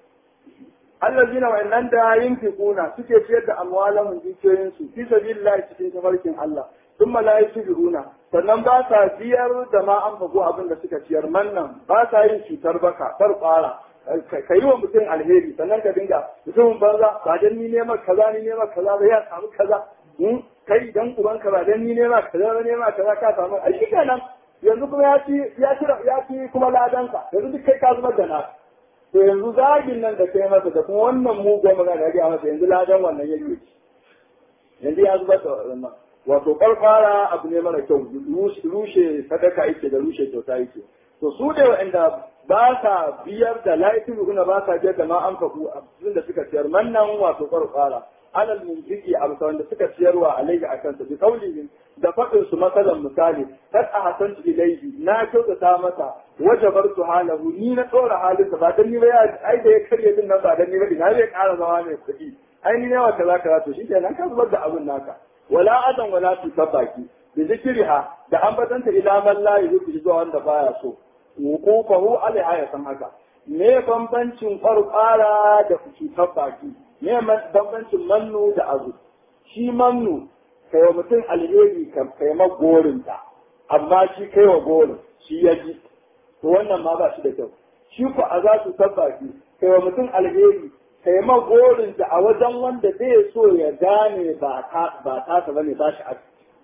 allazina wa'annan da yunfiquna suke ciyar da amwalahum dukiyoyin su fi sabilillah cikin tafarkin Allah thumma la yusbiruna sannan ba sa biyar da ma an fago abin da suka ciyar mannan ba sa yin cutar baka tar fara ka yi wa mutum alheri sannan ka dinga mutumin banza ba dan ni nema kaza ni nema kaza ba ya samu kaza kai idan uban ka ba dan ni nema kaza ba nema kaza ka samu ai shi kenan yanzu kuma ya ci ya ci ya ci kuma ladanka yanzu duk kai ka zubar da na to yanzu zagin nan da kai masa da kuma wannan mugun magana da ya masa yanzu ladan wannan yake ci yanzu ya zubar da wannan wato karfara abu ne mara kyau rushe sadaka yake da rushe kyauta yake to su da wa'anda ba sa biyar da laifin rukuna ba sa biyar da ma an faku abin da suka ciyar mannan wato karfara alal munfiki a bisa wanda suka ciyarwa alaihi a kansa bi kaulihim da faɗin su masalan misali kad a hasan ilaihi na kyautata masa wajabar su halahu ni na tsora halinsa ba dan ni ba ya ai da ya karye din nan ba dan ni ba ina zai ƙara zama mai kuɗi ai ni ne wa kaza kaza to shikenan ka zubar da abin naka wala adan wala tutar baki bi zikriha da ambatanta ila man la yuhibbu zuwa wanda baya so wuqufahu alaiha ya san haka me bambancin farfara da cutar baki me bambancin mannu da azu shi mannu kai wa mutum alheri kan kai ma gorinta amma shi kai wa gorin shi ya ji to wannan ma ba shi da kyau shi ku a za su tabbaki kai wa mutum alheri kai ma gorinta a wajen wanda zai so ya gane ba ta ba ta ta bane ba shi a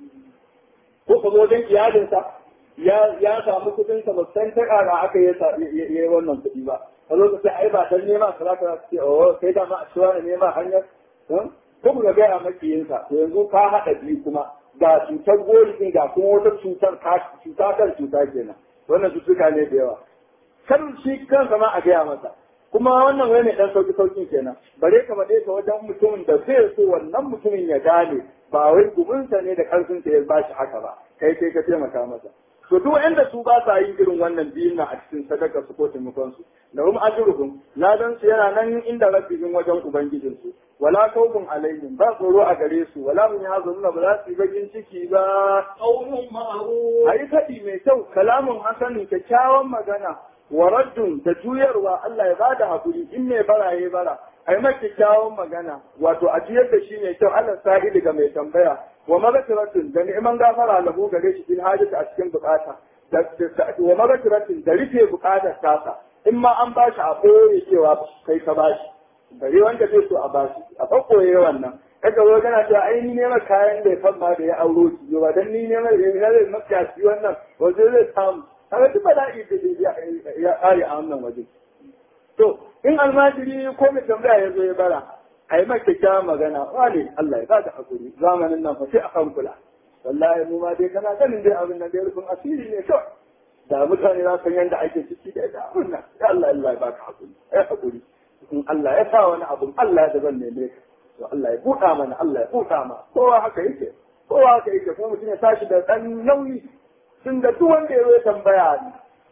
ko ka zo wajen iyalinsa ya ya samu kudin sa ba san ta kara aka yi yi wannan kuɗi ba a lokacin ai ba dan nema kaza kaza ce oh kai da ma a ciwa ne nema hanyar ko ku ga gaya makiyinsa to yanzu ka haɗa biyu kuma ga cutar gori ga kuma wata cutar cuta kan cuta kenan wannan cutuka ne da yawa kar shi kansa ma a gaya masa kuma wannan wani dan sauki sauki kenan bare ka faɗe ka wajen mutumin da zai so wannan mutumin ya gane ba wai gubinsa ne da ƙarfinsa ya bashi haka ba kai kai ka taimaka masa to duk wanda su ba sa yin irin wannan biyun na a cikin sadaka su ko taimakon su da hum ajruhum ladan su yana nan inda rabbihim wajen ubangijin su wala khawfun alaihim ba tsoro a gare su wala hum yahzanuna ba za su yi bakin ciki ba قول معروف ayi faɗi mai kyau kalamun hasanin kyakkyawan magana wa raddun da juyarwa Allah ya bada hakuri in mai bara ya bara ai ma kyakkyawan magana wato a juyar da shi mai kyau Allah sa'ili ga mai tambaya wa magfiratun da ni'man gafara lahu gare shi fil hajati a cikin bukata wa magfiratun da rufe bukatar tasa in ma an bashi a koyo cewa kai ka bashi bare wanda zai so a bashi a fakkoye wannan kaga zo kana cewa ai ni ne ma kayan da ya famma da ya auro ki ba dan ni ne ma da zai maka shi wannan waje zai samu kaga duk bala'i da ya kare a wannan waje to in almajiri ko mai tambaya ya zo ya bara a yi maka kyakkyawan magana wane Allah ya bada hakuri zamanin nan fa sai a kan kula wallahi mu ma dai kana ganin dai abin nan dai rufin asiri ne kawai da mutane za su yanda ake ciki da da abin nan ya Allah Allah ya baka hakuri ai hakuri in Allah ya sa wani abun Allah da zan neme ka to Allah ya buɗa mana Allah ya buɗa ma kowa haka yake kowa haka yake kuma mutum ya tashi da ɗan nauyi tun da duk wanda ya zo tambaya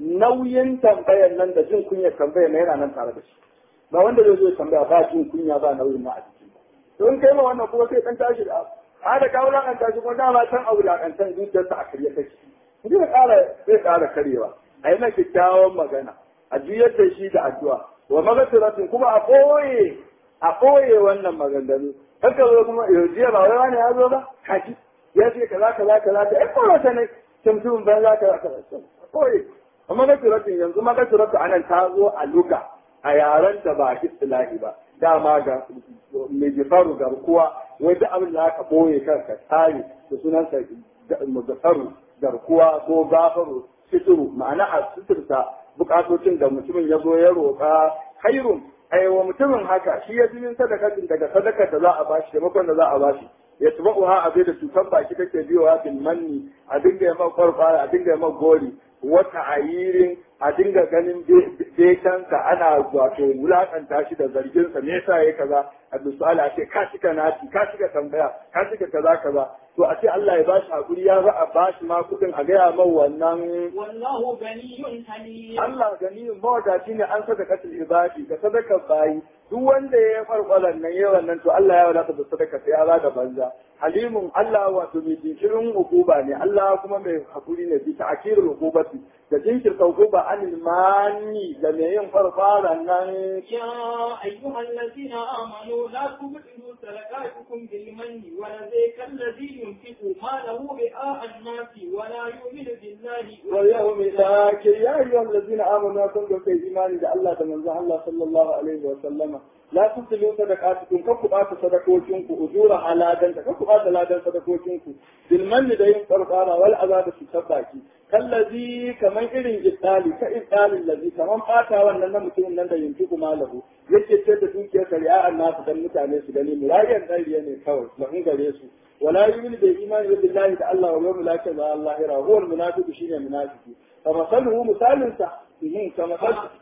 nauyin tambayar nan da jin kunyar tambayar na yana nan tare da shi ba wanda zai zo ya tambaya ba jin kunya ba nauyin na a jikin ba to in kai ma wannan kuma sai dan tashi da a da kawo lakan tashi kuma dama can abu lakantan zuciyarsa a karye take mutum ya ƙara zai ƙara karyewa a yi na kyakkyawan magana a juyar da shi da addu'a wa magasiratun kuma a ɓoye a ɓoye wannan maganganu haka zo kuma jiya ba wai wani ya zo ba kaji ya ce kaza kaza kaza ta ai kowa ta ne tumtum ban za ka kaza ɓoye amma magasiratun yanzu magasiratun anan ta zo a luga a yaren da ba istilahi ba dama ga mai jifaru garkuwa wai duk abin da aka ɓoye kanka tsari da sunansa muzafaru garkuwa ko gafaru situru ma'ana a suturta bukatocin da mutumin ya zo ya roƙa hairun aiwa mutumin haka shi ya jinin sadakatin daga sadakar da za a bashi taimakon da za a bashi ya tuba uha abin da cutar baki take biyowa bin manni a dinga ya makwarfa a dinga ya gori wata ayirin a dinga ganin bekansa ana wato wulakanta shi da zarginsa me yasa ya kaza a misali a ce ka cika naci ka cika tambaya ka cika kaza kaza to a ce Allah ya bashi hakuri ya za a bashi ma kudin a gaya man wannan wallahu ganiyun halim Allah ganiyin mawadaci ne an saka katil ibadi da sadakar bayi duk wanda ya farkwalan nan yawan nan to Allah ya wadata da sadaka sai ya da banza halimun Allah wato mai jinkirin hukuba ne Allah kuma mai hakuri ne bisa akirul hukubati da jinkirta hukuba anil mani da mai yin farfaran nan يا أيها الذين آمنوا لا تبطلوا صدقاتكم بالمن والذي كالذي ينفق ماله رئاء الناس ولا يؤمن بالله واليوم الآخر يا أيها الذين آمنوا كنتم في إيمان إذا الله تمنزع الله صلى الله عليه وسلم لا تبطلوا صدقاتكم كفوا بات صدقوكم أجور على دنك كفوا بات لا دن صدقوكم بالمن دين فرقانا والعذاب في سباكي kallazi kaman irin isali ka isali lazi kaman fata wannan na mutumin nan da yanki kuma lahu yake ce da dukiyar shari'a annasu dan mutane su gani murayan dariya ne kawai ba in gare su wala yu'minu bi imani billahi da Allah wa yawmil akhir wa Allah ira huwa al munafiqu shine munafiki kama saluhu misalin sa kama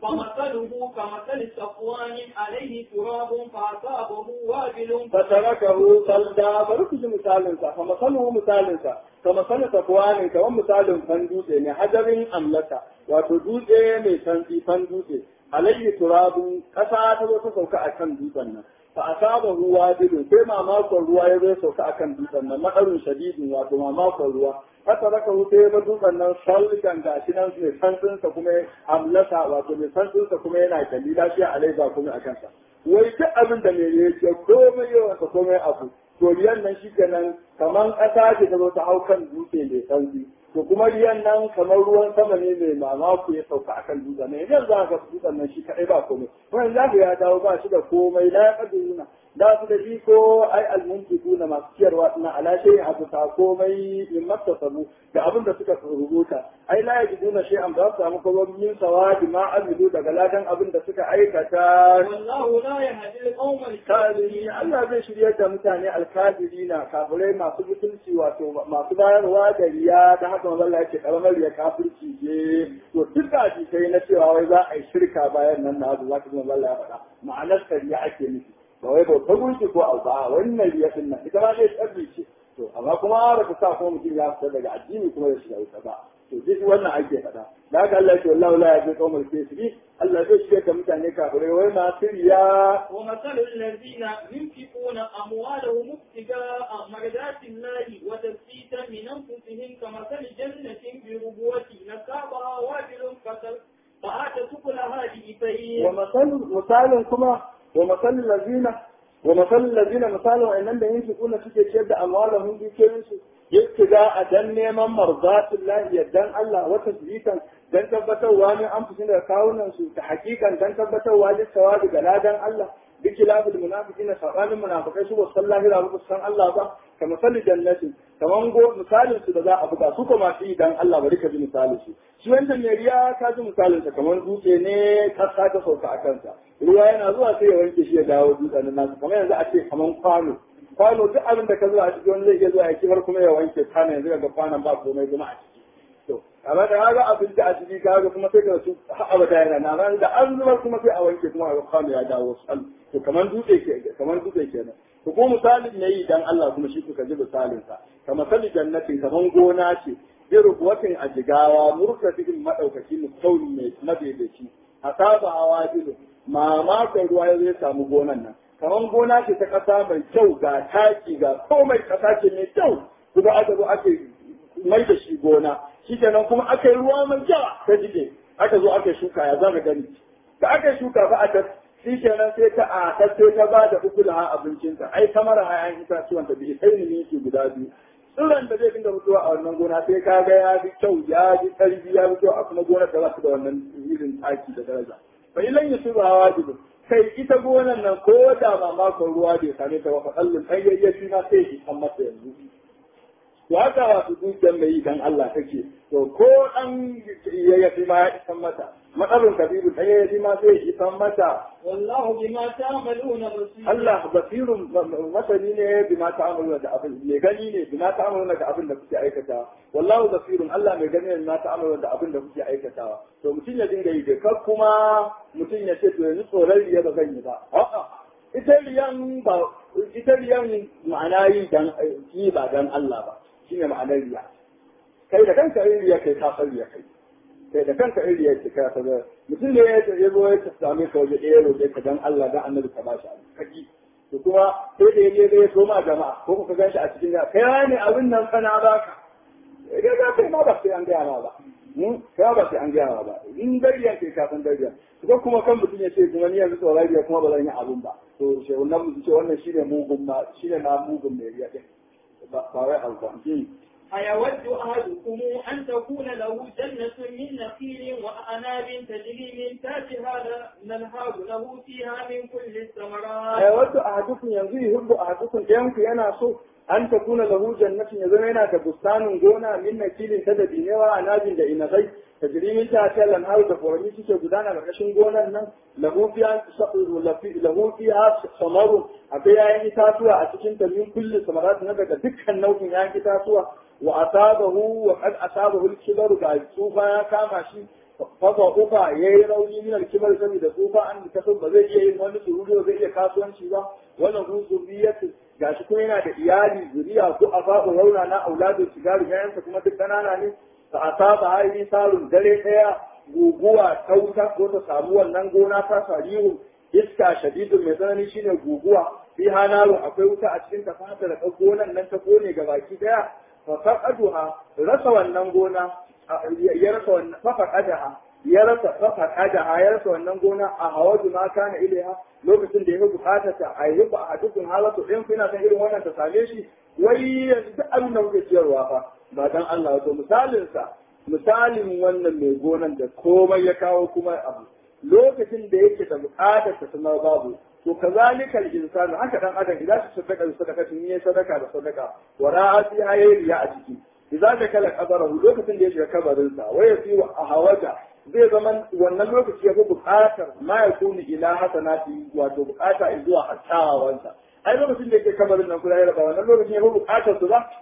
فمثله كمثل صفوان عليه تراب فأصابه وابل فتركه صلدا بركز misalin sa kama saluhu misalin sa kama salu safwanin kaman misalin fan dutse ne hajarin amlata wato dutse mai santsi fan dutse alayhi turabun kasa ta zo ta sauka akan dutsen nan fa asaba ruwa bidu sai mamakon ruwa ya zo sauka akan dutsen nan madarin shadidin wato mamakon ruwa haka raka wuce ya bar dutsen nan salgan gashi nan mai santsinsa kuma amlata wato mai santsinsa kuma yana kalli lafiya alaiza kuma a kansa wai duk abin da mai yake komai yawansa komai abu to riyan nan shi kenan kamar ƙasa ce ta zo ta hau kan dutse mai santsi to kuma riyan nan kamar ruwan sama ne mai mamako ya sauka akan dutsen nan idan za ka dutsen nan shi kaɗai ba komai wani za ya dawo ba shi da komai la ya ƙaduruna da su da shi ko ai almunfiquna masu ciyarwa na ala shay'in abu ta komai min mattasabu da abin da suka rubuta ai la yajiduna shay'an ba su samu kawai min sawadi ma amilu daga ladan abin da suka aikata والله لا يهدي القوم kadiri الكافرين Allah zai shiryar da mutane alkadiri na kafirai masu mutunci wato masu bayarwa da riya da haka manzo Allah yake karamar riya kafirci ce to duk da shi sai na cewa wai za a yi shirka bayan nan na abu za ka ji manzo Allah ya faɗa ma'anar riya ake nufi ba wai bautar gunki ko abu ba wannan riya din nan ita ma zai tsarri ce to amma kuma da ku sa kuma mutum ya fita daga addini kuma ya shiga wuta ba to duk wannan ake faɗa da haka Allah ya ce wallahu la yahdi qawmal kafirin Allah zai shigar da mutane kafirai wai masu riya ومثل الذين ينفقون أموالهم ابتغاء مرضات الله وتثبيتا من أنفسهم كمثل جنة بربوة نصابها وابل فتل فآتت كلها ضعفين ومثل مثال كما ومثل الذين ومثل الذين مثال وإن da ينفقون suke ciyar da amwalahum dukiyoyinsu yabtiga a dan neman marzatullahi yaddan Allah wata tasbitan dan tabbatarwa ne an fi da kawunan su ta hakikan dan tabbatarwa da sawabi ga ladan Allah duk kilafin munafiqina sabanin munafikai su ba sallahi da ba san Allah ba kamar misali jannati kaman go misalin su da za a buga su kuma su dan Allah bari ka ji misalin su shi wanda mai riya ka ji misalin sa kamar dutse ne kasa ta sauka a kansa ruwa yana zuwa sai ya wanke shi ya dawo dutsen nasu kamar yanzu a ce kaman kwano kwano duk abin da ka zuwa a ciki wani zai iya zuwa ya kifar kuma ya wanke kwano yanzu ga kwanon ba komai zama a ciki to amma da kaga abinci a ciki kaga kuma sai ka su har abada yana na ran da an zubar kuma sai a wanke kuma ga kwano ya dawo sal to kamar dutse ke kamar dutse kenan to ko misalin ne yi dan Allah kuma shi kuka ji misalin sa kamar sali jannatin kamar gona ce irin watan a jigawa murtafikin madaukaki musauni mai madaidaici a saba hawa jilu mamakon ruwa ya zai samu gonan nan kamar gona ce ta ƙasa mai kyau ga taki ga komai ƙasa ce mai kyau kuma aka zo aka mai da shi gona shi kenan kuma aka yi ruwa mai yawa ta jike aka zo aka shuka ya zama gani da aka shuka ba a ta shi kenan sai ta a ta sai ta ba da uku da abincinta ai kamar hayan itatuwan ta bi sai ne yake guda biyu tsiron da zai dinga mutuwa a wannan gona sai ka ga ya bi kyau ya bi karfi ya bi kyau a kuma gonar da ba su da wannan irin taki da daraja fa ilan yusu ba wajibi kai ita gonan nan ko da ba makon ruwa bai same ta ba fa kallon ɗan yayyafi ma sai shi san masa yanzu to haka wasu dukiyar mai yi dan Allah take to ko dan yayyafi ma ya isan mata matsalin kabiru dan yayyafi ma sai ya isan mata والله بما تعملون بصير Allah basirun masani ne bima ta'amaluna da abin mai gani ne bima ta'amaluna da abin da kuke aikata wallahu basirun Allah mai gani ne bima ta'amaluna da abin da kuke aikatawa to mutum ya dinga yi da kar kuma mutum ya ce to yanzu tsoron riya ba zan yi ba a'a ita riyan ba ita riyan ma'ana yi dan yi ba dan Allah ba shine ma'anar riya kai da kanka yin riya kai ka san riya kai kai da kanka iri ya cika ta da mutum ne ya zo ya ta same ka waje ɗaya roƙe ka dan Allah dan annabi ka bashi abu kaji to kuma sai da yaje ya so ma jama'a ko ka ganshi a cikin ga kai ne abin nan kana baka ga ga kai ma ba sai an gaya ma ba kai ba sai an gaya ma ba in dariya kai ka san dariya ko kuma kan mutum ya ce kuma ni yanzu tsoron riya kuma ba zan yi abun ba to shi wannan mutum ce wannan shine mugun ma shine na mugun mai riya din ba wai alba أيود أحدكم أن تكون له جنة من نخيل وأعناب تجري من تحتها الأنهار له فيها من كل الثمرات. أيود أحدكم ينزل يحب أحدكم يمكن أنا سوء أن تكون له جنة يزن هنا كبستان جونا من نخيل تدبين وأعناب لإنغي تجري من تحتها الأنهار تفورمي سيكي بدانا لكشن جونا له فيها له فيها ثمر أبيا يعني تاتوا أتكين من كل ثمرات نبقى دكا نوع يعني تاتوا وأصابه وقد أصابه الكبر قال سوفا يا كاما شي فضعوفا يي روني من الكبر سمي da tsufa an kasar ba zai iya yin wani sururi ba zai iya kasuwanci ba wannan hu zuriyatu gashi kuma yana da iyali zuriya ko afafu rauna na auladu sigari yayansa kuma duk kanana ne fa asaba hayi sarun dare daya guguwa ta wuta ko ta samu wannan gona ta sarihu iska shadidun mai tsanani shine guguwa fi hanaru akwai wuta a cikin ta fata da gonan nan ta kone gabaki daya ففقدها رسى wannan gona ya rasa wannan fafaqadaha ya rasa fafaqadaha ya rasa wannan gona a hawaju ma kana ilaiha lokacin da ya bukata ta ayyuba a dukkan halatu in kuna san irin wannan ta same shi wai yanzu duk abin da kuke ciyarwa fa ba dan Allah to misalin sa misalin wannan mai gonan da komai ya kawo kuma abu lokacin da yake da bukatar ta sanar babu to kazalika al-insanu haka dan adam idan su sadaka da sadaka tun yi sadaka da sadaka wa ra'ati hayriya a ciki idan da kala kabarahu lokacin da ya shiga kabarin sa waya fi wa hawaja zai zama wannan lokaci ya fi buƙatar ma ya kuni ila hasanati wato buƙata zuwa hattawansa ai lokacin da yake kabarin nan kula ya wannan lokacin ya fi buƙatar su ba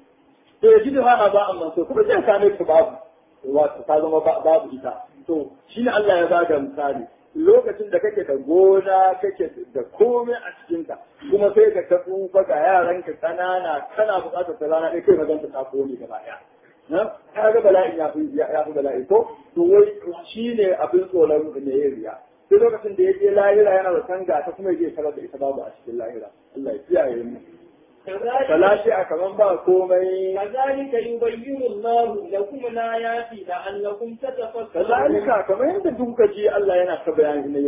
to ya ji da hana ba amma so kuma sai ka ne su babu wato ta zama babu ita to shine Allah ya bada misali lokacin da kake da gona kake da komai a cikinka kuma sai ka ta tsufa ga yaranka kanana kana buƙatar ta rana ɗaya kai maganta ta kone gaba ɗaya ka ga bala'in ya fi ya fi bala'i ko to wai shi ne abin tsoron ne ya riya sai lokacin da ya je lahira yana da tanga ta kuma ya je tarar da ita babu a cikin lahira Allah ya kiyaye mu Falashi a kaman ba komai. كذلك يبين الله لكم الآيات لعلكم تتفكرون Kazalika kamar yadda duka ji Allah yana ta bayani ne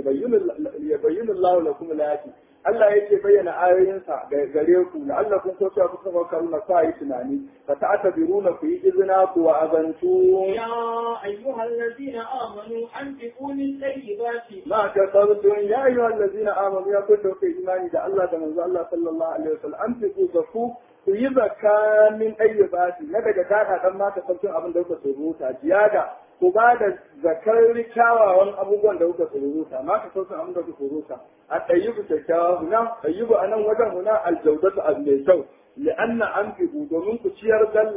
ya bayyana Allah lakum al-ayati Allah yake bayyana ayoyinsa ga gare ku la'allakum tawfiqu tafakkaruna fa yi tunani fa ta'tabiruna ku yi izina ku wa azantu يا أيها الذين آمنوا أنفقوا من طيبات ma kasabtum ya ayyuhal ladzina amanu ya kuntu fi imani da Allah da manzo Allah sallallahu alaihi wasallam an fi ku zaku ku yi zakka min ayyubati na daga dada dan mata sabtun abin da kuka suruta jiyada ku ba da zakar kyawawan abubuwan da kuka suruta ma ka sabtun abin da kuka suruta a ɗayyubu kyakkyawa huna ɗayyubu a nan wajen huna aljaudatu abu mai kyau li'anna an fi domin ku ciyar dalla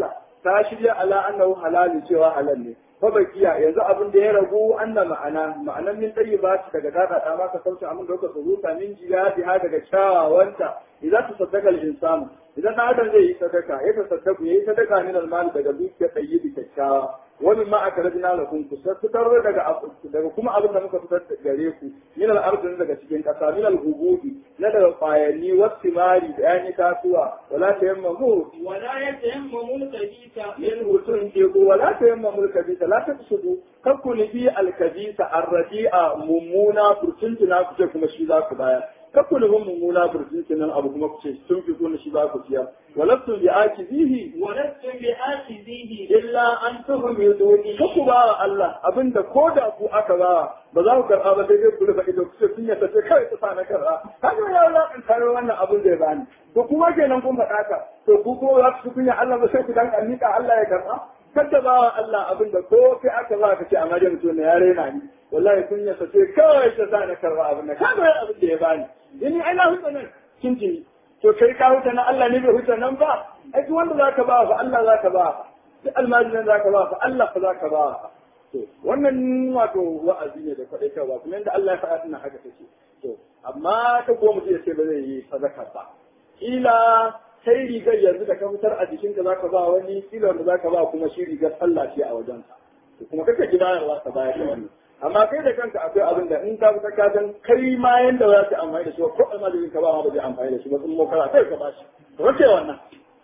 ta shirya ala annahu halali cewa halal ne fa bakiya yanzu abin da ya ragu anna ma'ana ma'anan min tsayi ba shi daga dada ta maka sauce amin da ka suruta min jihadi ha daga shawawanta idan ta sadaka al-insan idan na adam zai yi sadaka ya ta sadaka yayi sadaka min al-mal daga dukiyar tayyibi kyakkyawa wani ma aka rajina lakum ku fitar daga daga kuma abin da muka fitar gare ku min al-ardh daga cikin kasa min al-hububi na daga kwayanni wasimari da yani kasuwa wala tayammamu ولا يتيمموا الخبيث min hutun ke ko wala tayammamu al-kabisa la taqsudu kakku bi al-kabisa ar-radi'a mummuna furtuntuna ku ce kuma shi za ku bayar kakku ni mummuna furtuntunan abu kuma ku ce sun fi kuma shi za ku ciya walastum bi akizihi ولستم بآخذيه illa an tuhmidu kakku ba Allah abinda ko da ku aka ba ba za ku karɓa ba sai dai ku rufe ido ku ce kun yasa sai kai ta na karɓa haka ya Allah in kare wannan abin da ya bani to kuma kenan kun faɗa ka to ku ko za ku kunya Allah ba sai ku dan alika Allah ya karɓa kada ba wa Allah abin da ko kai aka za ka ce amma dai mutum ne ya rena ni wallahi kun yasa sai kawai ta sa na karɓa abin da kaga abin da ya bani ni ai na huta nan kin ji to kai ka huta nan Allah ne bai huta nan ba ai duk wanda zaka ba fa Allah zaka ba duk almajirin zaka ba fa Allah fa zaka ba to wannan wato wa'azi ne da faɗaitarwa kuma yadda Allah ya faɗa tana haka take to amma ta ko mutum ya ce ba zai yi sadaka ba kila sai rigar yanzu da ka fitar a jikinka zaka ba wani kila wanda zaka ba kuma shi rigar Allah ce a wajenka to kuma kaka ji bayarwa ka bayar da wannan amma kai da kanka akwai abin da in ka fita ka san kai ma yanda za ka amfani da shi ko almajirin ka ba ma ba zai amfani da shi ba sun mokara kai ka ba shi to kace wannan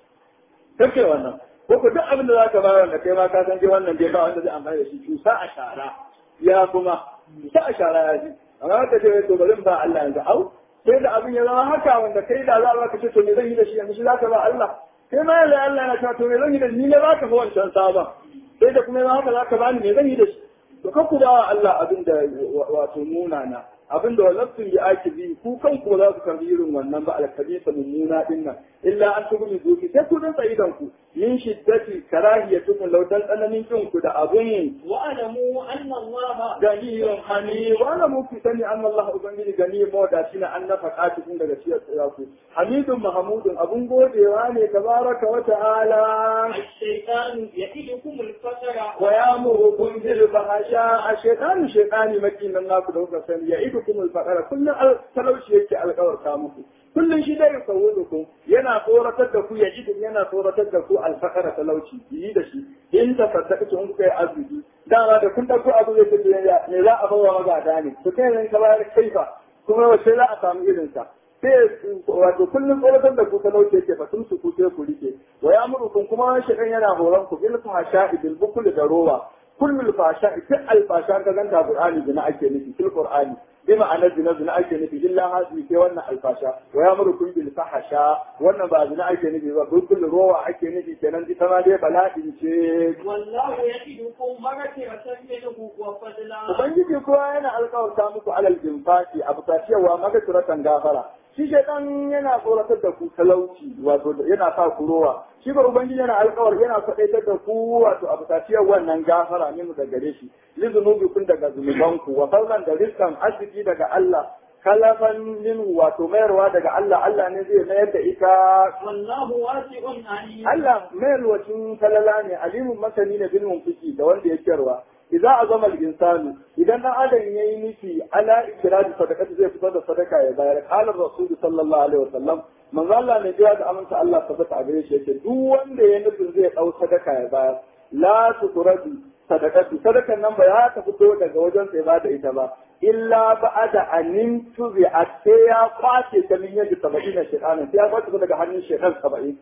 kace wannan ko ko duk abin da zaka bayar da kai ma ka san dai wannan dai ba wanda zai amfani da shi cusa a shara ya kuma cusa a shara ya ji amma ka ce to bari ba Allah yanzu au sai da abin ya zama haka wanda kai da za ka ce to me zan yi da shi yanzu shi zaka ba Allah kai ma yanzu Allah yana cewa to me zan yi da shi ni ne zaka fa wancan sabon sai da kuma yanzu haka zaka bani me zan yi da shi to kan ku ba Allah abin da wato munana abin da wallafin ya ake bi ku kanku ba za ku karbi irin wannan ba alkabisa mummuna din nan illa an tugu mi zuki sai ku dan idan ku min shiddati karahiyatukum law dan tsananin kin ku da abun واعلموا أن الله ganiyun hani wa la mu fi sani anna Allah ubangiji gani mo da shi na an nafaka cikin daga shi ya ku hamidun mahmudun abun godewa ne tabaraka wa ta'ala الشيطان يعدكم الفقر wa yamurukum bil fahsha ash-shaytanu shaytani makinan naku da kuka sani ya'idukum al-faqara kullun talauci yake alƙawarta muku kullun shi dai yusawwidukum yana tsoratar da ku ya'idu yana tsoratar da ku al-faqara talauci yi da shi in ta fattaka in kuka yi arziki dama da kun dauko abu zai tafi me za a bawa magada ne to kai ne ka bayar kaifa kuma wace za a samu irin sa sai wato kullum tsoratar da ku talauci yake fa sun su ku sai ku rike wa ya murukum kuma shekan yana horon ku bil fahsha bil bukul da rowa kullul fasha ita al fasha ka ganta qur'ani zina ake nufi fil qur'ani bi ma'ana zina zina ake nufi illa hasi sai wannan al fasha wa ya murukum bil fahsha wannan ba zina ake nufi ba bukul rowa ake nufi kenan ita ma dai bala'in ce والله يعدكم مغفرة منه وفضلا ubangiji kowa yana alƙawarta muku alal infaki a bukacewa magasuratan gafara shi shaitan yana tsoratar da ku talauci wato yana sa ku rowa shi ba ubangiji yana alkawar yana faɗaitar da ku wato a bukatiyar wannan gafara ne mu da gare shi li zunubi kun daga zunubanku wa fawlan da rizqan arziki daga Allah kalafan min wato mayarwa daga Allah Allah ne zai mayar da ita والله واسع عليم Allah mayarwacin talala ne alimun masani ne bil munfiki da wanda ya kyarwa idza azama al insanu idan dan adam yayi nufi ala ikrari sadaqati zai fitar da sadaka ya bayar qala rasul sallallahu alaihi wasallam manzo Allah ne jira da aminta Allah tabbata a gare shi yake duk wanda ya nufin zai dau sadaka ya bayar la tuturadu sadaqatu sadakan nan ba ya ta fito daga wajen sai ba da ita ba illa ba'ada anin tubi a sai ya kwace ta min yadda saba'in na shekaran sai ya kwace ta daga hannun shekaran saba'in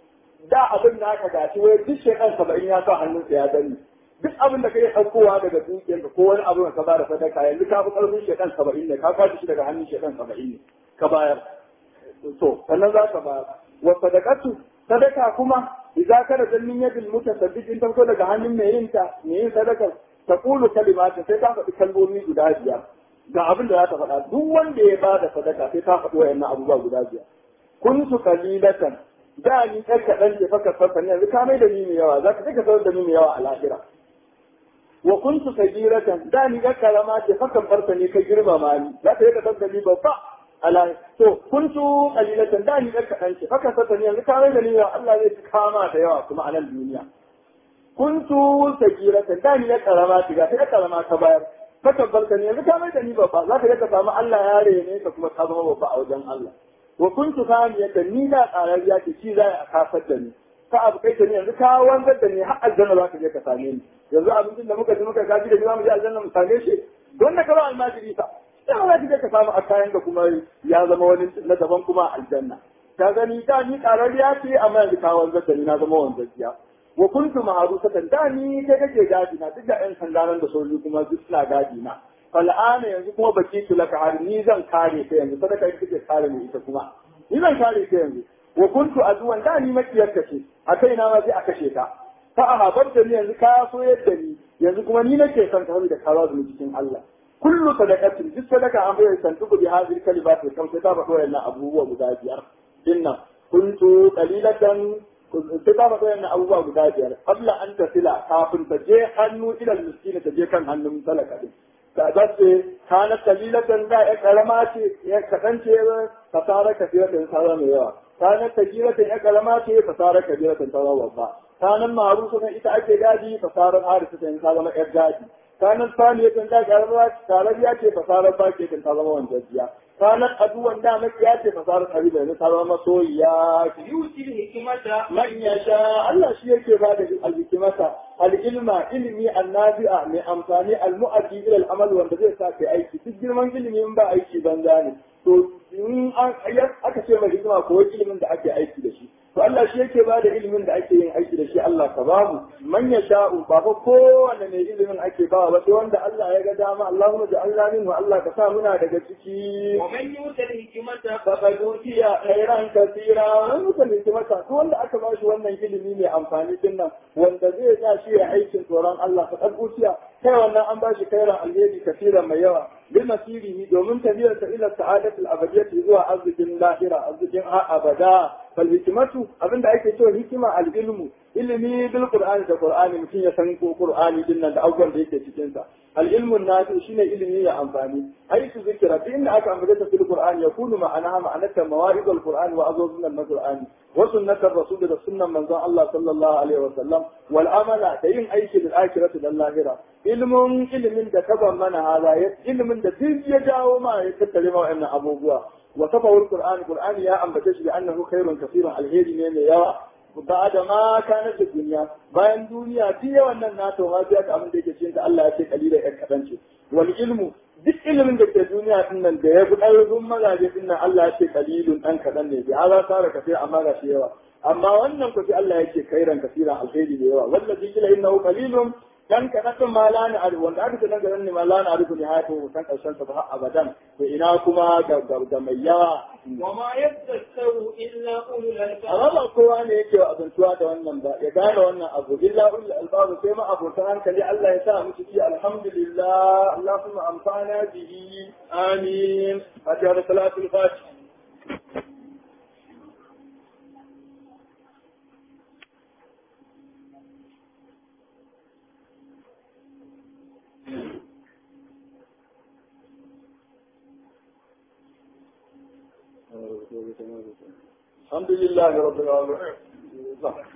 da abin da aka gashi wai duk shekaran saba'in ya sa hannunsa ya dani duk abin da kai ɗaukowa daga dukiyarka ko wani abu ka ba da sadaka yanzu ka fi ƙarfin shekaran saba'in ne ka kwace shi daga hannun shekaran saba'in ne ka bayar to sannan za ka bayar wa sadaqatu sadaka kuma idza kana dan min yadil mutasaddiq in ta fito daga hannun mai yin ta mai yin sadaka ta kulu kalimata sai ta faɗi kalmomi guda biyar ga abin da za ta faɗa duk wanda ya bada sadaka sai ta faɗi wayannan abubuwa guda biyar kuntu qalilatan da ni ɗan kaɗan ce faka sarfa ne yanzu ka mai da ni mai yawa za ka ka da ni mai yawa a lahira wa kuntu sagiratan da ni ɗan karama ce faka farfa ne ka girmama ni za ka yi ka da ni babba ala to kuntu qalilatan da ni ɗan kaɗan ce faka sarfa ne yanzu ka mai da ni yawa Allah zai ci kama da yawa kuma a nan duniya kuntu sagiratan da ni ya karama shiga sai ya karama ka bayar ka tabbalka ne yanzu ka mai da ni babba za ka ga ka samu Allah ya rene ka kuma ka zama babba a wajen Allah wa kuntu saniyatan ni da qarariya ce shi za a kafar da ni ka abu kai ta ne yanzu ka wanzar da ni har aljanna za ka je ka same ni yanzu abincin da muka ji muka kaji da za mu je aljanna mu same shi don da ka ba almajiri fa sai ba za ka je ka samu a kayan da kuma ya zama wani na daban kuma aljanna ka gani da ni qarariya ce amma yanzu ka wanzar da ni na zama wanzajiya wa kuntu ma'rufatan da ni kai kake gadi na duk da ƴan sandanan da sojoji kuma duk suna gadi na fal'ana yanzu kuma baki tu laka har ni zan kare ka yanzu sadaka ita kake kare ni ita kuma ni zan kare ka yanzu wa kuntu aduwan da ni makiyar ka ce a kai na ma sai a kashe ka fa a habar da ni yanzu ka so yadda ni yanzu kuma ni nake son ka da ka ba cikin Allah kullu sadaqatin duk sadaka an bayar santuku bi hadhihi kalimat kam sai ta faɗo wannan abubuwa guda biyar dinnan kuntu qalilatan sai ta faɗo wannan abubuwa guda biyar qabla an tasila kafin ta je hannu ila miskina ta je kan hannun talaka din da za ce kana kalilatan da ya karama ce ya kasance fasara kafiratan sara mai yawa kana kajiratan ya karama ce fasara kabiratan sara babba kana ma'rufatan ita ake gadi fasara harisatan ta zama yar gadi kana saniyatan da karama tarariya ce fasara baketan ta zama wanzajiya kana aduwan da makiya ce fasara kariba ne ta zama masoyiya yuti hikimata man yasha Allah shi yake ba da al-hikimata al-ilma ilmi an-nafi'a mai amfani al-mu'addi ila al-amal wanda zai sa kai aiki duk girman ilimi in ba aiki banza ne to in aka ce mai hikima ko ilimin da ake aiki da shi to Allah shi yake ba da ilimin da ake yin aiki da shi Allah ka ba mu man yasha'u ba fa kowanne mai ilimin ake ba ba sai wanda Allah ya ga dama Allahumma ja'alna minhu Allah ka sa muna daga ciki wa man yuta hikimata faqad utiya khairan kathira wani mutum hikimata ko wanda aka ba shi wannan ilimi mai amfani din nan wanda zai sa shi ya aikin tsoron Allah faqad utiya kai wannan an ba shi khairan alheri kathira mai yawa bin masirihi domin tafiyar ta ila sa'adatul abadiyyati zuwa arzikin lahira arzikin abada fal hikmatu abinda ake cewa hikima al ilmu ilimi bil qur'ani da qur'ani mutum ya san ko qur'ani din nan da abubuwan da yake cikin sa al ilmu nafi shine ilimi ya amfani ai su zikira fi inda aka ambata ta fil qur'ani yakunu ma'anaha ma'anata mawa'id al qur'ani wa azwajun al qur'ani wa sunnatar rasul da sunnan manzon Allah sallallahu alaihi wa sallam wal amala da yin aiki bil akhirati da lahira ilmun ilimin da ka mana hada ilimin da duk ya jawo ma ya tattare ma wa'annan abubuwa wa tafawul qur'an qur'an ya ambace shi da annahu khairun kaseerun alheri ne mai yawa بعد ما كانت الدنيا bayan duniya duk yawan nan na to ma sai aka abin da yake cikin Allah ya ce kalila ya kadan ce wal ilmu duk ilimin da ke duniya din nan da ya fi ƙarfin mazaje din nan Allah ya ce kalilun dan kadan ne bi ala sara kafe amma ga shi yawa amma wannan ku sai Allah ya ce kairan kasiran alheri da yawa wallazi kila innahu qalilun dan kaɗan ma la na arifu wanda aka ce dan kaɗan ne ma la na arifu ne hayatu san ƙarshen sa ba abadan to ina kuma ga mai yawa wa ma yadhakkaru illa ulul albab amma ba kowa ne yake wa azantuwa da wannan ba ya gane wannan abu illa ulul albab sai ma abokan hankali Allah ya sa mu ciki alhamdulillah Allahumma amfana bihi amin fatiha da salatul fatih الحمد لله رب العالمين